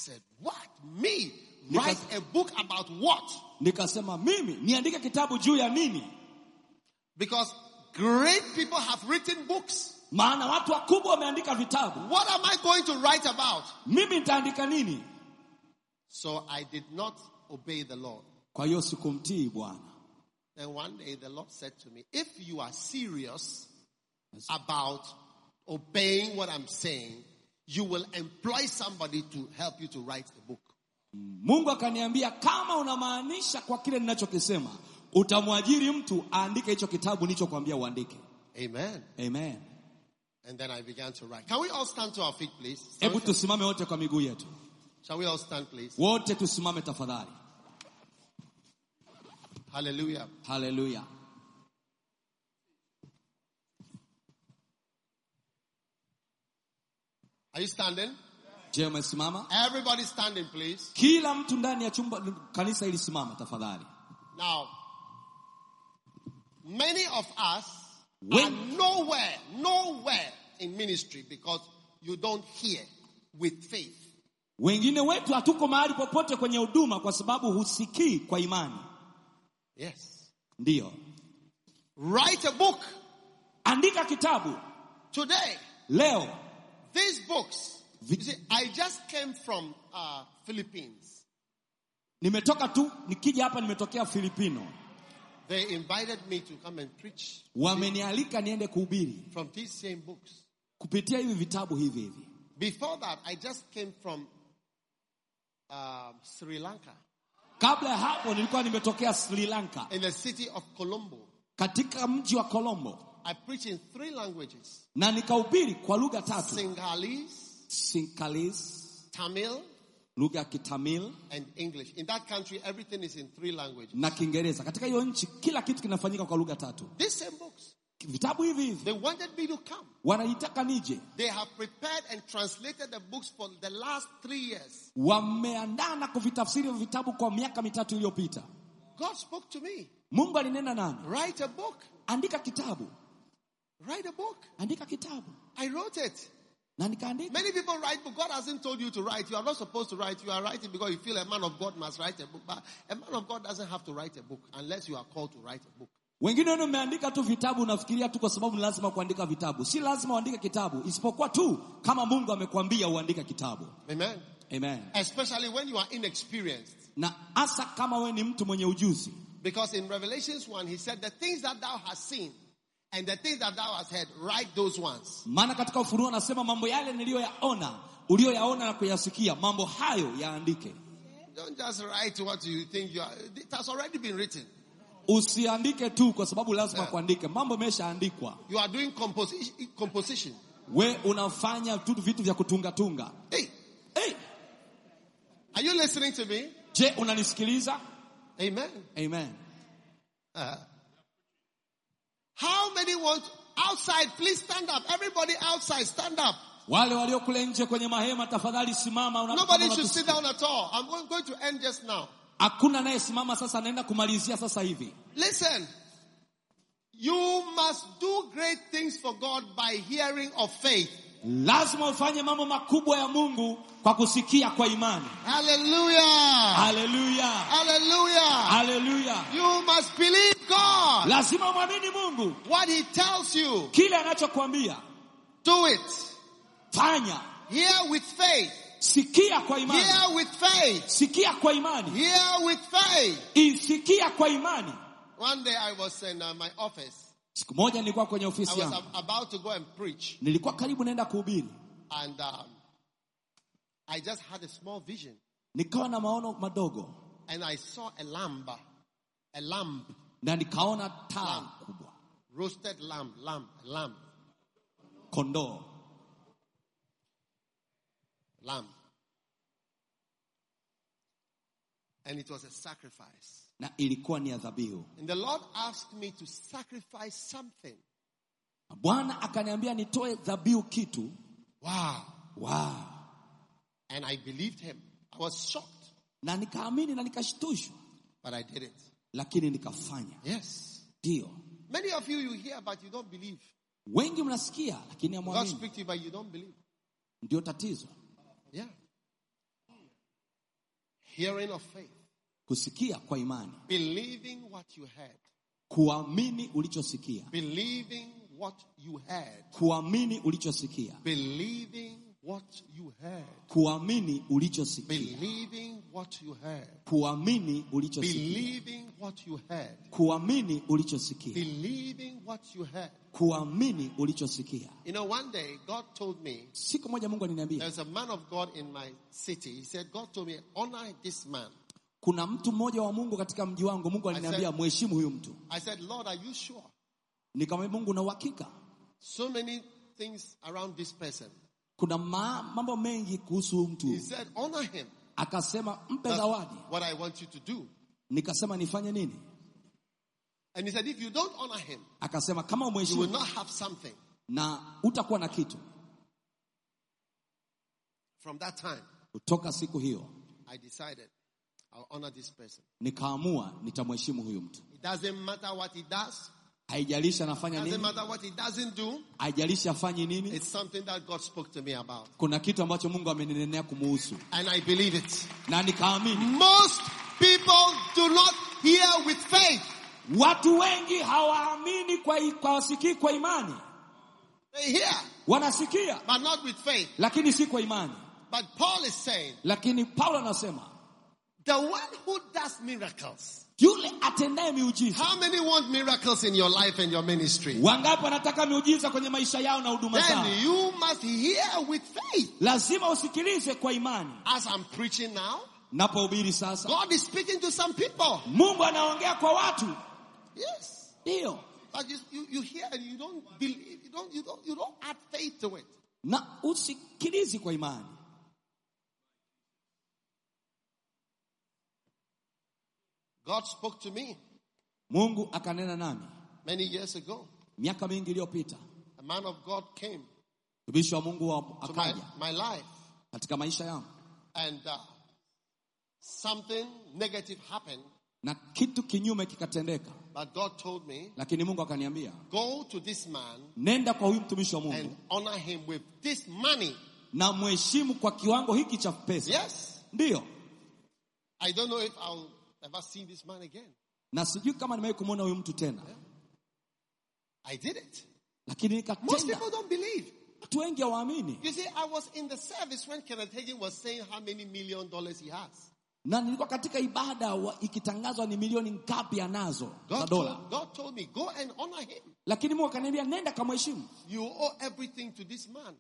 said, What? Me? Write a book about what? nikasema mimi niandike kitabu juu ya nini Because great people have written books. maana watu wakubwa wameandika vitabu What am I going to write about? mimi nitaandika nini So I did not obey the Lord. kwa hiyo sikumtii bwana Then one day the Lord said to me, If you are serious about obeying what I'm saying, you will employ somebody to help you to write a book. mungu akaniambia kama unamaanisha kwa kile ninachokisema utamwajiri mtu aandike hicho kitabu nilichokwambia uandike Amen. amen And then I began to write. Can we all stand to our feet, please? hebu tusimame wote kwa miguu yetu Shall we all stand, please? wote tusimame tafadhali Hallelujah. haleluya Are you standing? je umesimama Everybody standing, please. kila mtu ndani ya chumba kanisa hili simama tafadhali Now, many of us When- are nowhere, nowhere in ministry because you don't hear with faith. wengine wetu hatuko mahali popote kwenye huduma kwa sababu husikii kwa imani Yes. ndiyo Write a book andika kitabu today. leo These books. You see, I just came from uh, Philippines. nimetoka tu nikija hapa nimetokea filipino They invited me to come and preach wamenialika niende kuhubiri from these same books. kupitia hivi vitabu hivi hivi Before that, I just came from um, Sri Lanka kabla ya hapo nilikuwa nimetokea sri lanka in the city of Colombo. katika mji wa colombo I preach in three languages na nikahubiri kwa lugha tatu Sinhalese, sinkalis Tamil, lugha ya kitamil and English. In that country, everything is in three languages. na kiingereza katika hiyo nchi kila kitu kinafanyika kwa lugha tatu These same books. vitabu hivi hivi They wanted me to come. wananitaka nije They have prepared and translated the books for the last three years. wameandaa na kuvitafsiri hivyo vitabu kwa miaka mitatu iliyopita God spoke to me. mungu alinena nani Write a book. andika kitabu Write a book. andika kitabu I wrote it. na nikaandika Many people write, but God hasn't told you to write. You are not supposed to write. You are writing because you feel a man of God must write a book. But a man of God doesn't have to write a book unless you are called to write a book. wengine wenu mmeandika tu vitabu unafikiria tu kwa sababu ni lazima kuandika vitabu si lazima uandike kitabu isipokuwa tu kama mungu amekwambia uandike kitabu Amen. amen Especially when you are inexperienced. na hasa kama wewe ni mtu mwenye ujuzi Because in Revelations 1, he said, The things that thou hast seen and the things that thou hast heard, write those ones. maana katika ufunuo anasema mambo yale niliyoyaona uliyoyaona na kuyasikia mambo hayo yaandike Don't just write what you think you are. It has already been written. usiandike tu kwa sababu lazima kuandike mambo yameshaandikwa You are doing composition. composition. we unafanya tu vitu vya kutungatunga Hey, hey, are you listening to me? je unanisikiliza Amen. amen Uh, how many want outside? Please stand up. Everybody outside, stand up. wale walio kule nje kwenye mahema tafadhali simama una- Nobody kama should unatusikia. sit down at all. I'm going, going to end just now. hakuna anayesimama sasa anaenda kumalizia sasa hivi Listen. You must do great things for God by hearing of faith. lazima ufanye mambo makubwa ya mungu kwa kusikia kwa imani Hallelujah. haleluya Hallelujah. haleluya You must believe God. lazima mwamini mungu What He tells you, kile anachokwambia do it. fanya Hear with faith. sikia kwa imani Hear with faith. sikia kwa imani Hear with faith. isikia kwa imani One day I was in uh, my office. siku moja nilikuwa kwenye I ofisi was yangu ab- about to go and preach. nilikuwa karibu naenda kuhubiri And um, I just had a small vision. nikawa na maono madogo And I saw a lamb. A lamb. na nikaona taa kubwa Roasted lamb. Lamb. Lamb. kondoo Lamb. And it was a sacrifice. na ilikuwa ni ya dhabihu And the Lord asked me to sacrifice something. Na bwana akaniambia nitoe dhabihu kitu Wow. wow. And I believed him. I was shocked, na nikaamini na nikashtushwa but I did it. lakini nikafanya Yes. ndio Many of you, you hear, but you don't believe. wengi mnasikia lakini God hamwamini speaks to you, but you don't believe. ndio tatizo Yeah. Hearing of faith. kusikia kwa imani Believing what you heard. kuamini ulichosikia Believing what you heard. kuamini ulichosikia Believing what you heard. kuamini ulichosikia Believing what you heard. kuamini ulichosikia Believing what you heard. kuamini ulichosikia Believing what you heard. kuamini ulichosikia You know, one day God told me, siku moja mungu aliniambia there's a man of God in my city. He said, God told me, honor this man. kuna mtu mmoja wa mungu katika mji wangu mungu aliniambia said- mheshimu huyu mtu I said, Lord, are you sure? nikamwambia mungu na uhakika So many things around this person. kuna ma, mambo mengi kuhusu huyu mtu He said, honor him. akasema mpe That's zawadi what I want you to do. nikasema nifanye nini And he said, if you don't honor him, akasema kama you will umheshimu not have something. na utakuwa na kitu From that time, kutoka siku hiyo I decided I'll honor this person. nikaamua nitamheshimu huyu mtu It doesn't matter what he does. haijalishi anafanya Doesn't nini matter what he doesn't do. haijalishi afanyi nini It's something that God spoke to me about. kuna kitu ambacho mungu amenenenea kumuhusu And I believe it. na nikaamini Most people do not hear with faith. watu wengi hawaamini kwa, kwa wasikii kwa imani They hear, wanasikia but not with faith. lakini si kwa imani But Paul is saying, lakini paulo anasema the one who does miracles. yule atendaye miujiza How many want miracles in your life and your ministry? wangapi wanataka miujiza kwenye maisha yao na huduma zao Then you must hear with faith. lazima usikilize kwa imani As I'm preaching now, napohubiri sasa God is speaking to some people. mungu anaongea kwa watu Yes. ndiyo But you, you, you hear and you don't believe, you don't, you don't, you don't add faith to it. na usikilizi kwa imani God spoke to me mungu akanena nami many years ago. miaka mingi iliyopita A man of God came mtumishi wa mungu wa to my, akaja my life katika maisha yangu and uh, something negative happened. na kitu kinyume kikatendeka But God told me, lakini mungu akaniambia go to this man nenda kwa huyu mtumishi wa mungu and honor him with this money. na mheshimu kwa kiwango hiki cha pesa Yes. ndiyo I don't know if I'll ever see this man again. na sijui kama nimewahi kumwona huyu mtu tena I did it. lakini Most nikatenda people don't believe. watu wengi hawaamini You see, I was in the service when Kenneth Hagin was saying how many million dollars he has. na nilikuwa katika ibada wa, ikitangazwa ni milioni ngapi anazo za God dola told, God told me, go and honor him. lakini mungu akaniambia nenda kamheshimu You owe everything to this man.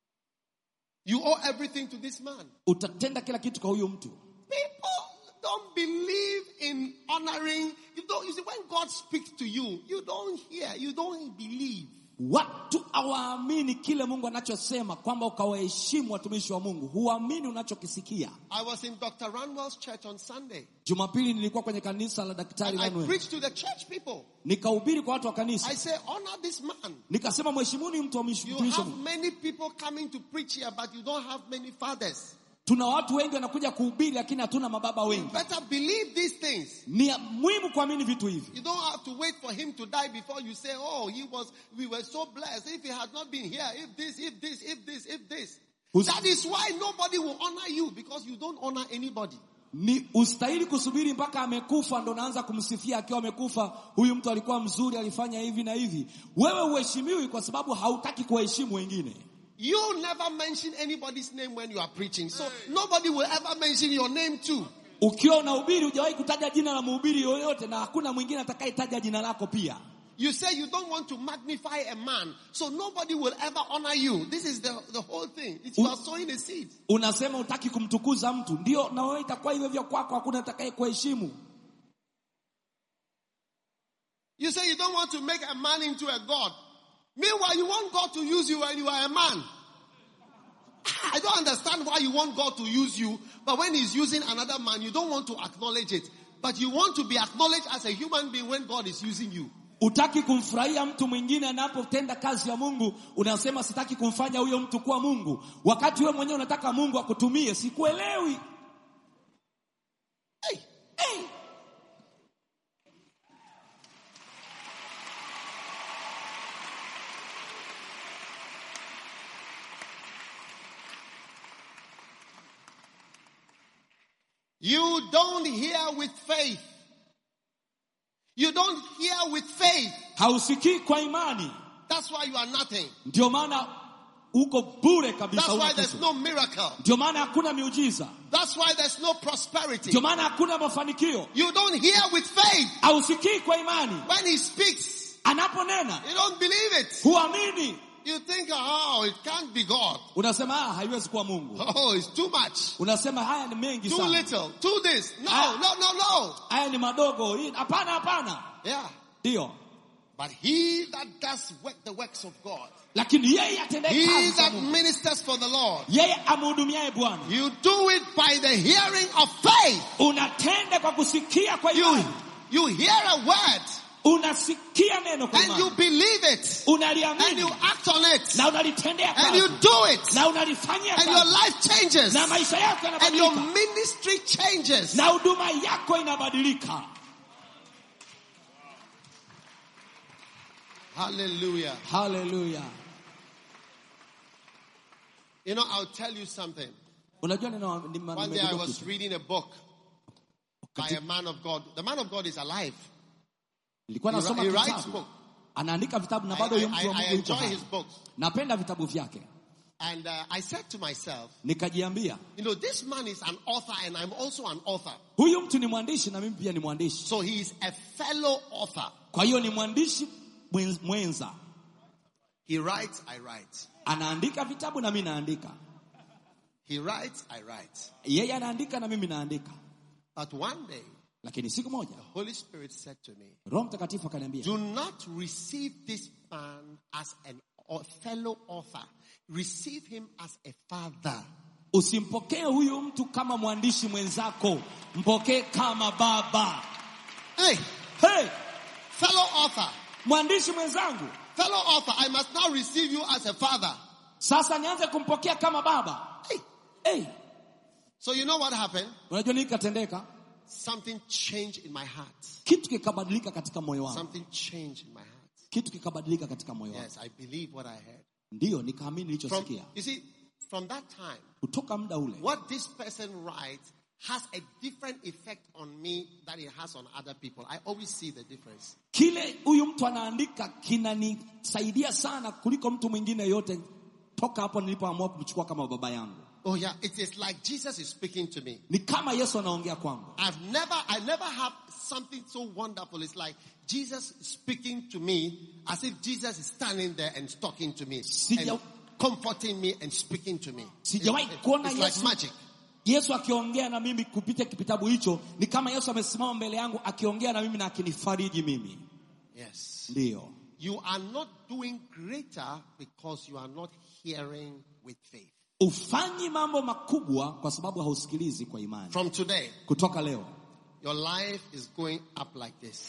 You owe everything to this man. utatenda kila kitu kwa huyu mtu People don't believe in honoring. You don't, you see, when God speaks to you, you don't hear, you don't believe. watu hawaamini kile mungu anachosema kwamba ukawaheshimu watumishi wa mungu huamini unachokisikia I was in Dr. Ranwell's church on Sunday. jumapili nilikuwa kwenye kanisa la daktari And I Manuel. preached to the church people. nikahubiri kwa watu wa I kanisa say, honor this man. nikasema mheshimuni mtu wa mish- You mtumishi wa have mungu many people coming to preach here, but you don't have many fathers. tuna watu wengi wanakuja kuhubiri lakini hatuna mababa wengi Better believe these things. ni muhimu kuamini vitu hivi You don't have to wait for him to die before you say, oh, he was, we were so blessed. If he had not been here, if this, if this, if this, if this. Who's- That is why nobody will honor you because you don't honor anybody. ni ustahili kusubiri mpaka amekufa ndo naanza kumsifia akiwa amekufa huyu mtu alikuwa mzuri alifanya hivi na hivi wewe uheshimiwi kwa sababu hautaki kuwaheshimu wengine You never mention anybody's name when you are preaching. So nobody will ever mention your name too. ukiwa unahubiri hujawahi kutaja jina la mhubiri yoyote na hakuna mwingine atakayetaja jina lako pia You say you don't want to magnify a man, so nobody will ever honor you. This is the, the whole thing. It's, you are sowing a seed. unasema utaki kumtukuza mtu ndio na wewe itakuwa hivyo hivyo kwako hakuna atakaye kuheshimu You say you don't want to make a man into a god. Meanwhile, you want God to use you when you are a man. I don't understand why you want God to use you, but when He's using another man, you don't want to acknowledge it. But you want to be acknowledged as a human being when God is using you. utaki kumfurahia mtu mwingine anapotenda kazi ya mungu unasema sitaki kumfanya huyo mtu kuwa mungu wakati wewe mwenyewe unataka mungu akutumie sikuelewi Hey, hey. You don't hear with faith. You don't hear with faith. hausikii kwa imani That's why you are nothing. ndio maana uko bure kabisa That's huna why there's kitu. no miracle. ndio maana hakuna miujiza That's why there's no prosperity. ndio maana hakuna mafanikio You don't hear with faith. hausikii kwa imani When he speaks, anaponena you don't believe it. huamini You think, oh, it can't be God. unasema ah, haiwezi kuwa mungu Oh, it's too much. unasema haya ni mengi Too sana little. Too this. No, Ah. no, no, no. haya ni madogo Hii- hapana hapana Yeah. ndio But he that does work the works of God, lakini yeye atendaye he kazi za that Mungu, ministers for the Lord, yeye amhudumiaye bwana you do it by the hearing of faith. unatenda kwa kusikia kwa You, imani you hear a word unasikia neno kwa and you imani believe it and you unaliamini act on it na unalitendea and you kazi do it na unalifanyia and your kazi life changes na maisha yako and your yanabadilika ministry changes. na huduma yako inabadilika Hallelujah. haleluya You know, I'll tell you something. unajua nina- nime- One day I nimegundua was kitu. reading a book by a man of God. The man of God is alive. nilikuwa He, nasoma he writes kitabu book. anaandika vitabu na I, bado huyo I, mtu wa I, I Mungu yuko enjoy hai. his books. napenda vitabu vyake And uh, I said to myself, nikajiambia you know, this man is an author and I'm also an author. huyu mtu ni mwandishi na mimi pia ni mwandishi So he is a fellow author. kwa hiyo ni mwandishi mwen- mwenza He writes, I write. anaandika vitabu na mimi naandika He writes, I write. yeye anaandika na mimi naandika But one day, lakini siku moja Holy Spirit said to me, roho mtakatifu akaniambia do not receive this man as an a fellow author. Receive him as a father. usimpokee huyu mtu kama mwandishi mwenzako mpokee kama baba Hey, hey, fellow author, mwandishi mwenzangu fellow author, I must now receive you as a father. sasa nianze kumpokea kama baba Hey. hey, So you know what happened? unajua nini katendeka Something changed in my heart. kitu kikabadilika katika moyo wangu Something changed in my heart. kitu kikabadilika katika moyo wangu Yes, I believe what I heard. ndiyo nikaamini From, nilichosikia you see, from that time, kutoka muda ule what this person writes has a different effect on me than it has on other people. I always see the difference. kile huyu mtu anaandika kinanisaidia sana kuliko mtu mwingine yote toka hapo nilipoamua kumchukua kama baba yangu Oh yeah, it is like Jesus is speaking to me. ni kama yesu anaongea kwangu I've never, I never have something so wonderful. It's like Jesus speaking to me as if Jesus is standing there and talking to me Sija- and comforting me and speaking to me. Sijawahi It's- kuona it's like Yesu- magic. yesu akiongea na mimi kupitia kitabu hicho ni kama yesu amesimama mbele yangu akiongea na mimi na akinifariji mimi Yes. ndiyo You are not doing greater because you are not hearing with faith. ufanyi mambo makubwa kwa sababu hausikilizi kwa imani From today, kutoka leo your life is going up like this.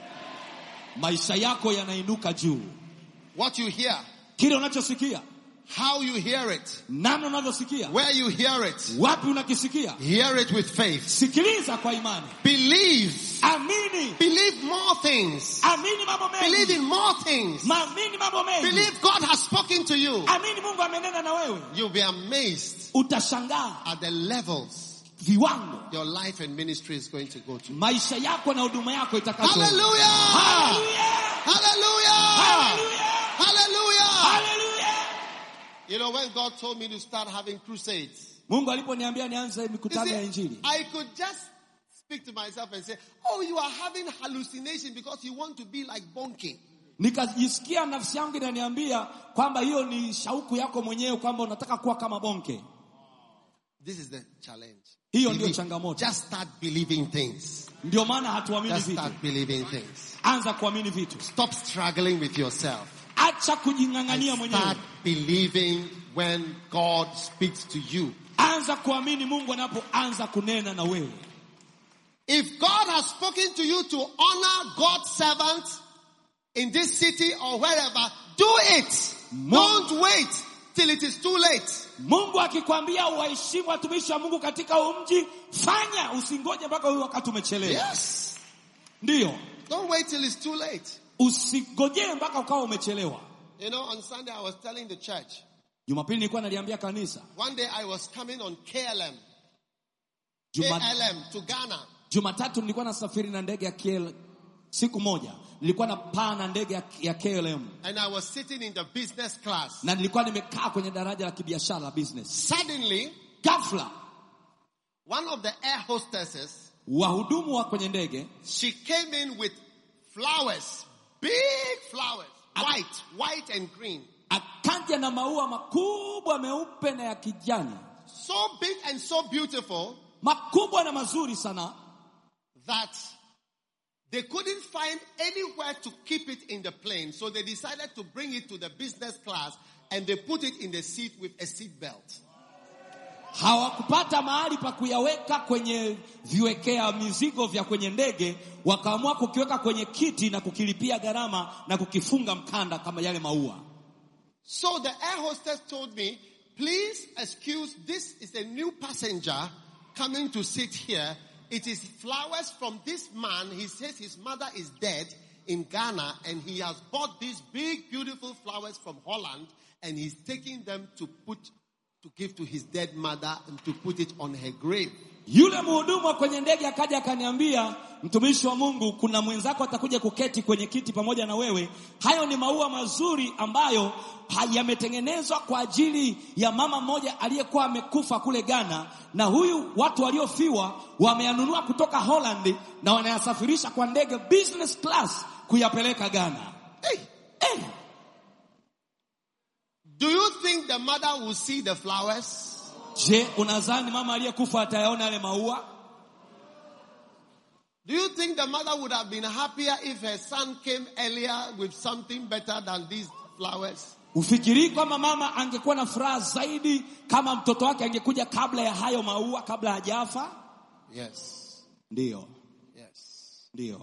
maisha yako yanainuka juu What you hear, kile unachosikia how you hear it, namna unavyosikia where you hear it, wapi unakisikia hear it with faith. sikiliza kwa imani Believe. amini Believe more things. amini mambo Believe mengi in more things. maamini mambo mengi Believe God has spoken to you. amini mungu amenena na wewe You'll be amazed utashangaa at the levels viwango your life and ministry is going to go to. maisha yako na huduma yako itakazo Hallelujah! Hallelujah! Hallelujah! Hallelujah! Hallelujah! Hallelujah! You know, when God told me to start having crusades, mungu aliponiambia nianze you mikutano ya see, injili I could just speak to myself and say, Oh, you are having hallucination because you want to be like Bonke. nikajisikia nafsi yangu inaniambia kwamba hiyo ni shauku yako mwenyewe kwamba unataka kuwa kama bonke This is the challenge. Hiyo ndio Believe- changamoto. Just start believing things. ndio maana hatuamini Just vitu start believing things. anza kuamini vitu Stop struggling with yourself. acha kujing'ang'ania And mwenyewe start believing when God speaks to you. anza kuamini mungu anapoanza kunena na wewe If God has spoken to you to honor God's servants in this city or wherever, do it. Don't wait till it is too late. mungu akikwambia waheshimu watumishi wa mungu katika huu mji fanya usingoje mpaka huyu wakati umechelewa Yes. ndiyo Don't wait till it's too late. usigojee mpaka ukawa umechelewa You know, on Sunday I was telling the church, jumapili nilikuwa naliambia kanisa one day I was coming on KLM Juma, KLM to Ghana. Jumatatu nilikuwa nasafiri na ndege ya KL, siku moja nilikuwa na paa na ndege ya, ya KLM And I was sitting in the business class. na nilikuwa nimekaa kwenye daraja la kibiashara la business. Suddenly, Ghafla one of the air hostesses, wahudumu wa kwenye ndege she came in with flowers, big flowers, white, white and green. akaja na maua makubwa meupe na ya kijani, So big and so beautiful makubwa na mazuri sana, that they couldn't find anywhere to keep it in the plane. So they decided to bring it to the business class and they put it in the seat with a seat belt. hawakupata mahali pa kuyaweka kwenye viwekea mizigo vya kwenye ndege, wakaamua kukiweka kwenye kiti na kukilipia gharama na kukifunga mkanda kama yale maua. So the air hostess told me, please excuse, this is a new passenger coming to sit here. It is flowers from this man. He says his mother is dead in Ghana and he has bought these big beautiful flowers from Holland and he's taking them to put, to give to his dead mother and to put it on her grave. Yule mhudumu wa kwenye ndege akaja akaniambia, mtumishi wa Mungu, kuna mwenzako atakuja kuketi kwenye kiti pamoja na wewe. Hayo ni maua mazuri ambayo ha- yametengenezwa kwa ajili ya mama mmoja aliyekuwa amekufa kule Ghana, na huyu watu waliofiwa wameyanunua kutoka Holland na wanayasafirisha kwa ndege business class kuyapeleka Ghana. Hey, Eh, do you think the mother will see the flowers? je, unadhani mama aliyekufa atayaona yale maua? Do you think the mother would have been happier if her son came earlier with something better than these flowers? Ufikirii kwamba mama angekuwa na furaha zaidi kama mtoto wake angekuja kabla ya hayo maua, kabla hajafa? Yes. Ndiyo, Yes. ndiyo.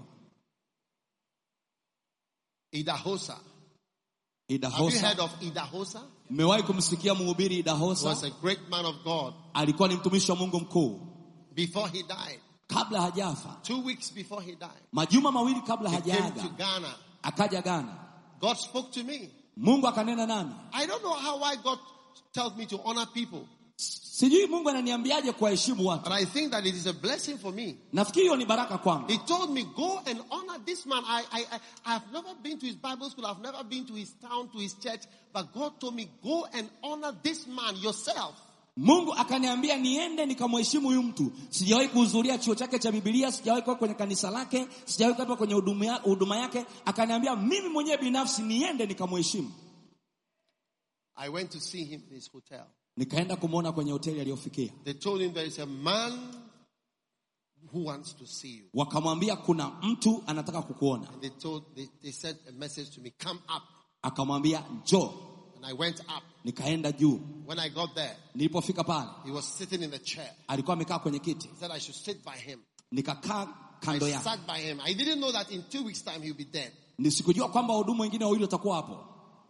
Idahosa. Have you heard Idahosa, of Idahosa? mmewahi kumsikia mhubiri He was Idahosa? a great man of God Alikuwa ni mtumishi wa Mungu mkuu before he died. kabla hajafa, Two weeks before he died. majuma mawili kabla He came to hajaaga, Ghana. akaja Ghana. God spoke to me. Mungu akanena nami, I don't know how why God tells me to honor people, sijui Mungu ananiambiaje kuwaheshimu but watu. I think that it is a blessing for me. Nafikiri hiyo ni baraka kwangu. He told me, go and honor this man. I, I, I, I have never been to his Bible school. I've never been to his town, to his church. But God told me, go and honor this man yourself. Mungu akaniambia niende nikamheshimu huyu mtu. Sijawahi kuhudhuria chuo chake cha Biblia, sijawahi kuwa kwenye kanisa lake, sijawahi kuwa kwenye huduma ya- huduma yake. Akaniambia mimi mwenyewe binafsi niende nikamheshimu. I went to see him in his hotel. Nikaenda kumwona kwenye hoteli aliyofikia, They told him there is a man who wants to see you. wakamwambia kuna mtu anataka kukuona. And they told, they, they sent a message to me, come up. Akamwambia njoo. And I went up. Nikaenda juu. When I got there, Nilipofika pale, he was sitting in the chair. alikuwa amekaa kwenye kiti, He said I should sit by him. nikakaa I kando yake. sat by him. I didn't know that in two weeks' time he'll be dead. Nisikujua kwamba wahudumu wengine wawili watakuwa hapo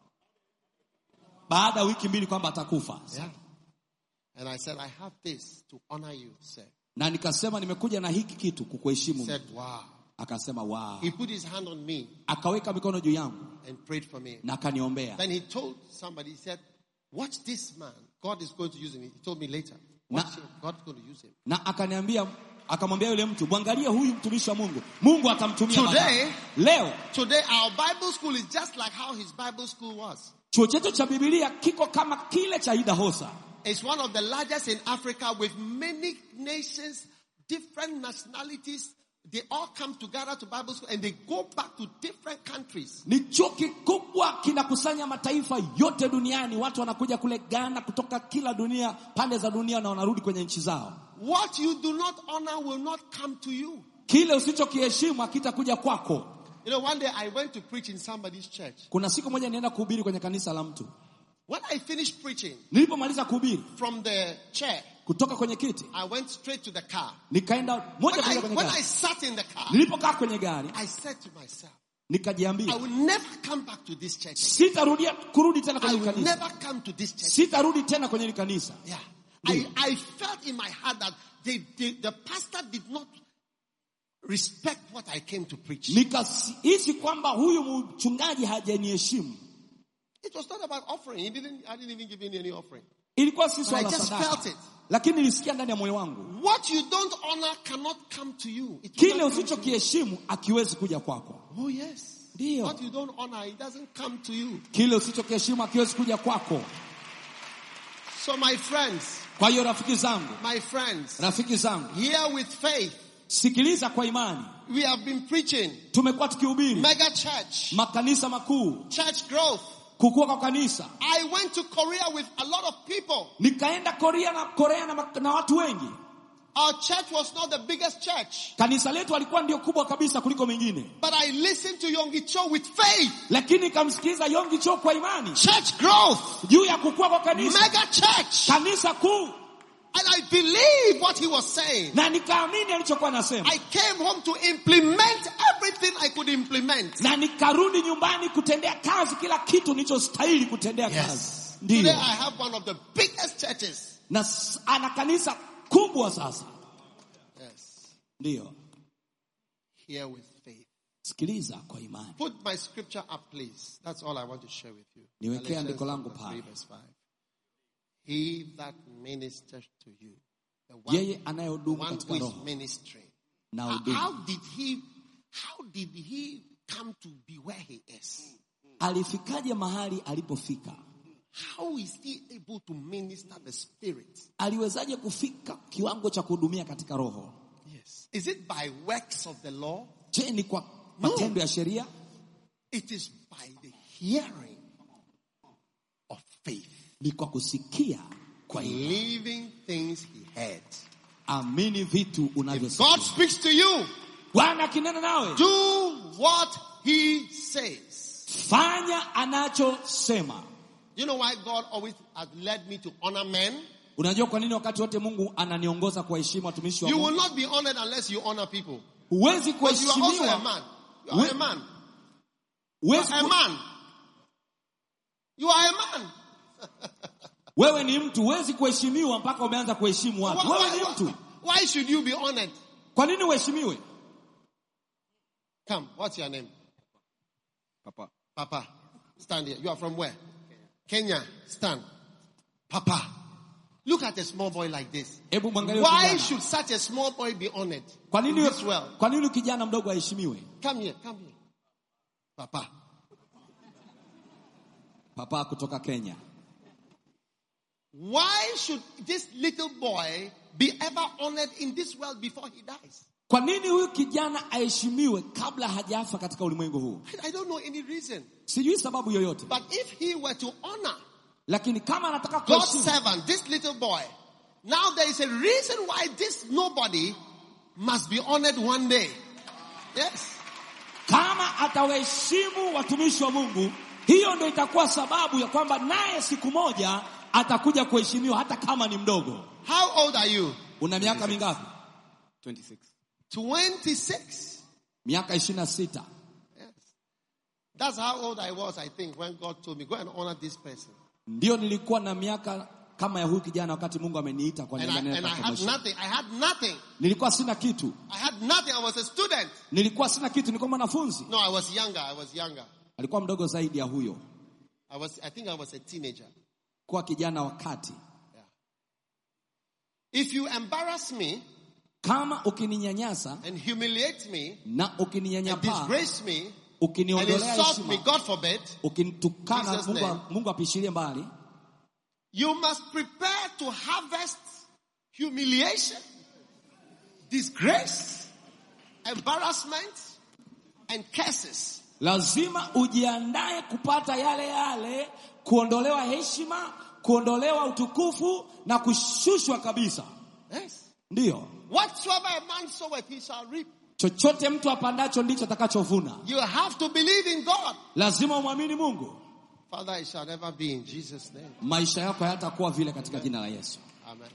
baada ya wiki mbili kwamba atakufa. Yeah. And I said, I have this to honor you, sir. Na nikasema nimekuja na hiki kitu He kukuheshimu. said, wow. Akasema wow. He put his hand on me Akaweka mikono juu yangu and prayed for me. na akaniombea. Then he told somebody, he said, watch this man. God is going to use him. He told me later. Watch Na- him. God's going to use him. Na akaniambia akamwambia yule mtu, mwangalie huyu mtumishi wa Mungu. Mungu atamtumia Today- baadaye. Leo Today, our Bible school is just like how his Bible school was. chuo chetu cha Biblia kiko kama kile cha Idahosa. It's one of the largest in Africa with many nations, different nationalities. They all come together to Bible school and they go back to different countries. Ni chuo kikubwa kinakusanya mataifa yote duniani. Watu wanakuja kule Ghana kutoka kila dunia, pande za dunia, na wanarudi kwenye nchi zao. What you do not honor will not come to you. Kile usichokiheshimu hakitakuja kwako. You know, one day I went to preach in somebody's church. Kuna siku moja nienda kuhubiri kwenye kanisa la mtu. When I finished preaching Nilipomaliza kuhubiri from the chair, kutoka kwenye kiti, I went straight to the car. nikaenda moja When kwa I, moja kwenye when I gari. sat in the car, Nilipokaa kwenye gari, I said to myself, I nikajiambia will never come back to this church again. sitarudia kurudi tena I kwenye will kanisa, never come to this church. sitarudi tena kwenye hili kanisa. Yeah. I, I felt in my heart that they, they, the pastor did not respect what I came to preach. Nikahisi kwamba huyu mchungaji hajaniheshimu. It was not about offering. He didn't, I didn't even give in any offering. Ilikuwa si I swala la just sadaka, felt it. lakini nilisikia ndani ya moyo wangu What you don't honor cannot come to you. It will kile not come to you. usichokiheshimu akiwezi kuja kwako Oh yes. Ndio. What you don't honor, it doesn't come to you. kile usichokiheshimu akiwezi kuja kwako So my friends, kwa hiyo rafiki zangu my friends, rafiki zangu here with faith, sikiliza kwa imani we have been preaching tumekuwa tukihubiri mega church, makanisa makuu church growth. kukua kwa kanisa I went to Korea with a lot of people. nikaenda korea na korea na, mak- na watu wengi Our church was not the biggest church, kanisa letu alikuwa ndio kubwa kabisa kuliko mengine but I listened to Yonggi Cho with faith. lakini nikamsikiliza yongi cho kwa imani Church growth, juu ya kukua kwa kanisa mega church. kanisa kuu And I believe what he was saying. na nikaamini alichokuwa anasema I came home to implement everything I could implement. na nikarudi nyumbani kutendea kazi kila kitu nilichostahili kutendea kazi Today ndiyo I have one of the biggest churches. na s- ana kanisa kubwa sasa Yes. ndiyo Here with faith. sikiliza kwa imani Put my scripture up, please. That's all I want to share with you. Niwekee Galatians andiko langu chapter pale. 3, verse 5. He that ministers to you, the one, yeye the anayehudumu one who katika is roho ministering. na How, hudumu how did he? How did he come to be where he is? alifikaje mahali alipofika How is he able to minister the spirit? aliwezaje kufika kiwango cha kuhudumia katika roho Yes. Is it by works of the law? je ni kwa No. matendo ya sheria It is by the hearing of faith, ni kwa kusikia kwa imani believing things he heard. amini vitu If God unavyosikia speaks to you, bwana akinena nawe do what he says. fanya anachosema You know why God always has led me to honor men? unajua kwa nini wakati wote mungu ananiongoza kuwaheshimu watumishi wa You mungu will not be honored unless you honor people. huwezi Because you are also a kuheshimiwa man. You are We- a man. You huwezi are a ku- man. You are a man. wewe ni mtu huwezi kuheshimiwa mpaka umeanza kuheshimu Why, watu wewe why- ni mtu why- why should you be honored? kwa nini uheshimiwe Come, what's your name? Papa. Papa. Stand here. You are from where? Kenya. Stand. Papa. Look at a small boy like this. hebu mwangalie Why kijana. should such a small boy be honored? kwa in nini this world? kwa nini kijana mdogo aheshimiwe Come here, come here. Papa. papa kutoka kenya Why should this little boy be ever honored in this world before he dies? kwa nini huyu kijana aheshimiwe kabla hajafa katika ulimwengu huu I- I don't know any reason. sijui sababu yoyote But if he were to honor lakini kama anataka God's kuheshimu servant, this little boy, now there is a reason why this nobody must be honored one day. Yes. kama atawaheshimu watumishi wa mungu hiyo ndo itakuwa sababu ya kwamba naye siku moja atakuja kuheshimiwa hata kama ni mdogo How old are you? una miaka mingapi 26. 26. miaka ishirini na sita Yes. That's how old I was, I think, when God told me, go and honor this person. ndio nilikuwa na miaka kama ya huyu kijana wakati mungu ameniita kwa And I, niaba and I ya had promotion. nothing. I had nothing. nilikuwa sina kitu I had nothing. I was a student. nilikuwa sina kitu nilikuwa mwanafunzi No, I was younger. I was younger. alikuwa mdogo zaidi ya huyo I was, I think I was a teenager. kuwa kijana wakati If you embarrass me kama ukininyanyasa and humiliate me na and ukininyanyapaa disgrace me and ukiniondolea insult me, heshima God forbid, ukinitukana Jesus' mungu, name. mungu apishilie mbali you must prepare to harvest humiliation, disgrace, embarrassment, and curses. lazima ujiandae kupata yale yale kuondolewa heshima kuondolewa utukufu na kushushwa kabisa Yes. ndiyo Whatsoever a man soweth, he shall reap. chochote mtu apandacho ndicho atakachovuna You have to believe in God. lazima umwamini mungu Father, it shall never be in Jesus' name. maisha yako hayatakuwa vile katika jina la yesu Amen.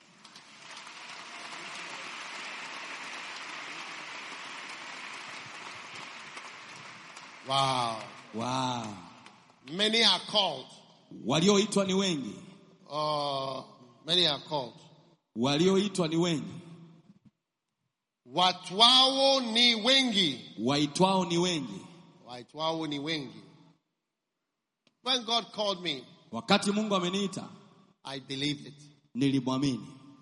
Wow. wow. Many are called. walioitwa ni wengi Uh, many are called. walioitwa ni wengi Watwao ni wengi. waitwao ni wengi Watwao ni wengi. When God called me, wakati mungu ameniita I believed it. nilimwamini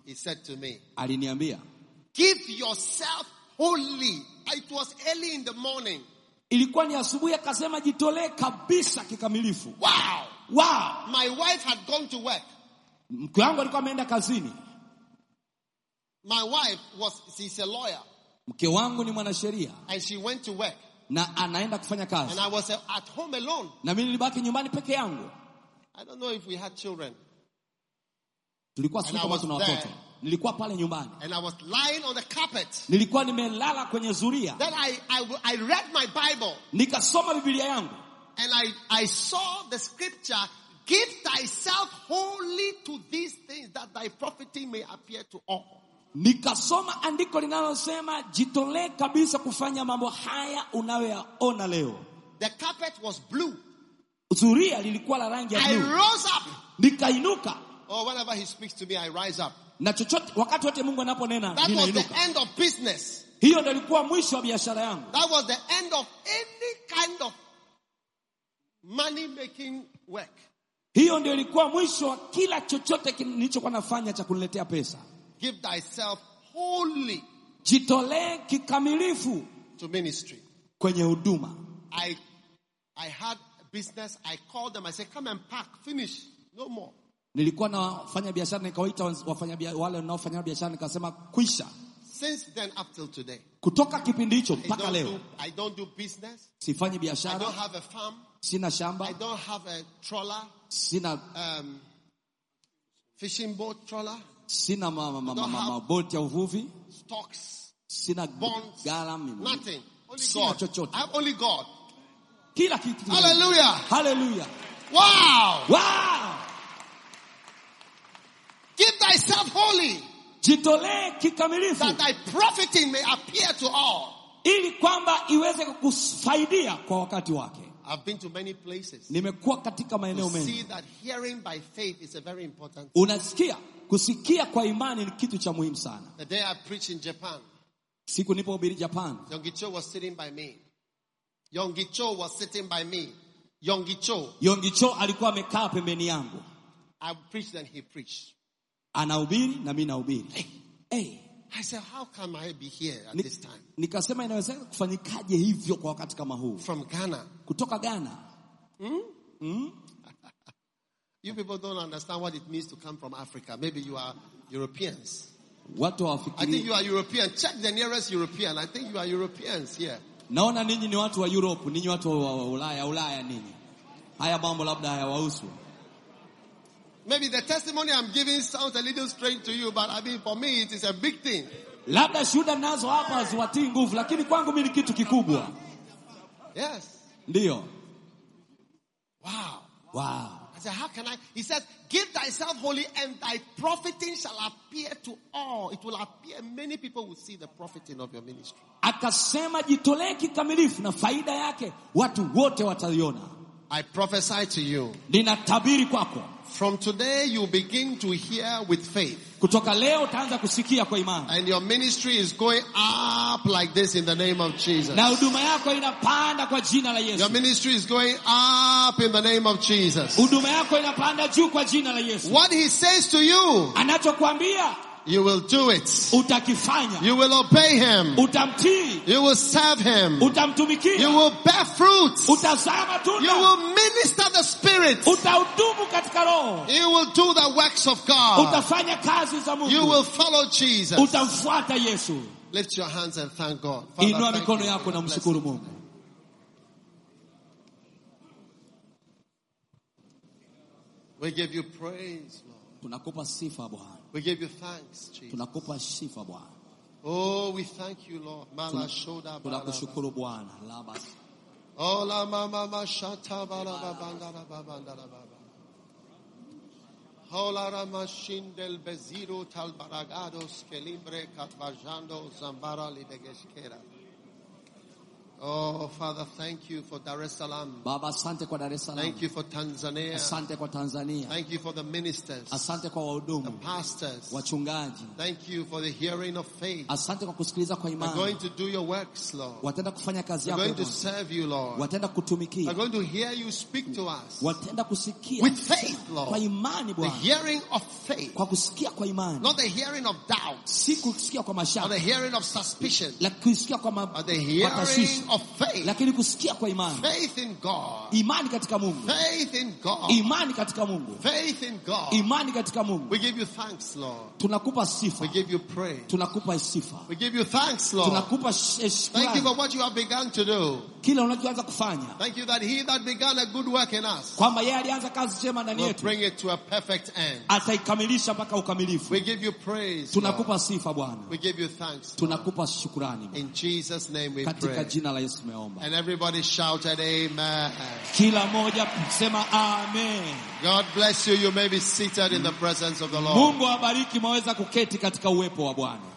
he said to me, aliniambia give yourself wholly. It was early in the morning. ilikuwa ni asubuhi akasema jitolee kabisa kikamilifu Wow. wow My wife had gone to work. mke wangu alikuwa ameenda kazini My wife was, she's a lawyer mke wangu ni mwanasheria and she went to work na anaenda kufanya kazi and I was uh, at home alone. na mimi nilibaki nyumbani peke yangu I don't know if we had children tulikuwa And sisi I kama was tuna there. watoto nilikuwa pale nyumbani and I was lying on the carpet. nilikuwa nimelala kwenye zuria Then I, I, I read my Bible nikasoma biblia yangu and I, I saw the scripture, give thyself wholly to these things that thy profiting may appear to all. nikasoma andiko linalosema jitolee kabisa kufanya mambo haya unayoyaona leo The carpet was blue. zuria lilikuwa la rangi ya I bluu rose up. nikainuka Or whenever he speaks to me, I rise up. na chochote wakati wote mungu anaponena That was the ninainuka end of business. hiyo ndio ilikuwa mwisho wa biashara yangu That was the end of any kind of money making work. hiyo ndio ilikuwa mwisho wa kila chochote kin- nilichokuwa nafanya cha kuniletea pesa Give thyself wholly jitolee kikamilifu to ministry. kwenye huduma I, I had business. I called them. I said, come and pack. Finish. No more. nilikuwa nafanya biashara nikawaita wafanya bia- wale wanaofanya biashara nikasema kwisha Since then up till today, kutoka kipindi hicho I mpaka don't, leo do, I don't do business. sifanyi I biashara don't have a farm. sina I shamba don't have a trawler, sina um, fishing boat trawler, sina ma, ma, ma, ma, don't ma, have- maboti ya uvuvi stocks, sina bonds, gala mimi. nothing. Only Sina God. chochote. I have only God. kila kitu Hallelujah. haleluya Wow. wow! Give thyself wholly jitolee kikamilifu that thy profiting may appear to all. ili kwamba iweze kukufaidia kwa wakati wake I've been to many places. nimekuwa katika maeneo To see mengi that hearing by faith is a very important. unasikia kusikia kwa imani ni kitu cha muhimu sana The day I preached in Japan, siku nipohubiri japan Yongicho was sitting by me. Yongicho was sitting by me. Yongicho. yongicho alikuwa amekaa pembeni yangu I preached and he preached. anahubiri na mi nahubiri hey, I said, how can I be here at ni, this time? nikasema inawezekana kufanyikaje hivyo kwa wakati kama huu From Ghana. kutoka ghana You people don't understand what it means to come from Africa. Maybe you are Europeans. watu I think hawafikiri you are European. Check the nearest European. I think you are Europeans here. naona ninyi ni watu wa europe ninyi watu wa wa ulaya ulaya ninyi haya mambo labda hayawahusu Maybe the testimony I'm giving sounds a little strange to you, but I mean, for me, it is a big thing. labda shuhuda nazo hapa haziwatii nguvu lakini kwangu mi ni kitu kikubwa Yes. ndiyo Wow. wow. I said, how can I? He says, give thyself wholly and thy profiting shall appear to all. It will appear. Many people will see the profiting of your ministry. akasema jitolee kikamilifu na faida yake watu wote wataiona I prophesy to you. ninatabiri kwako From today, you begin to hear with faith. kutoka leo utaanza kusikia kwa imani And your ministry is going up like this in the name of Jesus. na huduma yako inapanda kwa jina la Your yesu ministry is going up in the name of Jesus. huduma yako inapanda juu kwa jina la yesu What he says to you, anachokwambia you will do it. utakifanya You will obey him. utamtii You will serve him. You utamtumikia will bear fruit. utazaa You matunda will minister the spirit. utahudumu katika roho You will do the works of God. utafanya kazi za You mungu will follow Jesus. utamfuata yesu Lift your hands and thank God. Father, inua thank mikono you. yako na Bless mshukuru you. mungu We give you praise, Lord. tunakupa sifa bwana We give you thanks, Jesus. tunakupa sifa bwana Oh, we thank you, Lord. Mala shoda baraba. tunakushukuru bwana Laba- Oh, la mama ma shata baraba bandara babandara baba. Hola mashindel beziro talbaragados kelimbre katvajando zambara libegeskera. Oh, Father, thank you for Dar es Salaam. Baba, asante kwa Dar es Salaam, Thank you for Tanzania. asante kwa Tanzania, Thank you for the ministers, asante kwa the wahudumu, pastors. wachungaji, Thank you for the hearing of faith. asante kwa kusikiliza kwa We're going imani. to do your works, Lord. Wataenda kufanya kazi We're yako going to Bwana. serve you, Lord. wataenda We're kutumikia, going to hear you speak to us. wataenda kusikia With faith, Lord. kwa imani The Bwana, hearing of faith, kwa kusikia kwa imani, not the hearing of doubt, si kusikia kwa or mashaka, the hearing of suspicion, la kusikia kwa ma- but the kwa tashwishi, hearing of faith. lakini kusikia kwa imani, Faith in God. imani katika Mungu, Faith in God. imani katika Mungu, Faith in God. imani katika Mungu. We give you thanks, Lord. Tunakupa sifa, We give you praise. tunakupa sifa, We give you thanks, Lord. tunakupa sh- Thank you shukrani for what you have begun to do. kile unachoanza kufanya, Thank you that he that began a good work in us kwamba yeye alianza kazi njema ndani will yetu bring it to a perfect end. ataikamilisha mpaka ukamilifu. We give you praise. Lord. Tunakupa sifa Bwana, We give you thanks. tunakupa shukrani In Jesus' name we katika pray. jina la Yesu tumeomba. And everybody shouted, Amen. Kila moja sema amen. God bless you. You may be seated in the presence of the Lord. Mungu awabariki, mwaweza kuketi katika uwepo wa Bwana.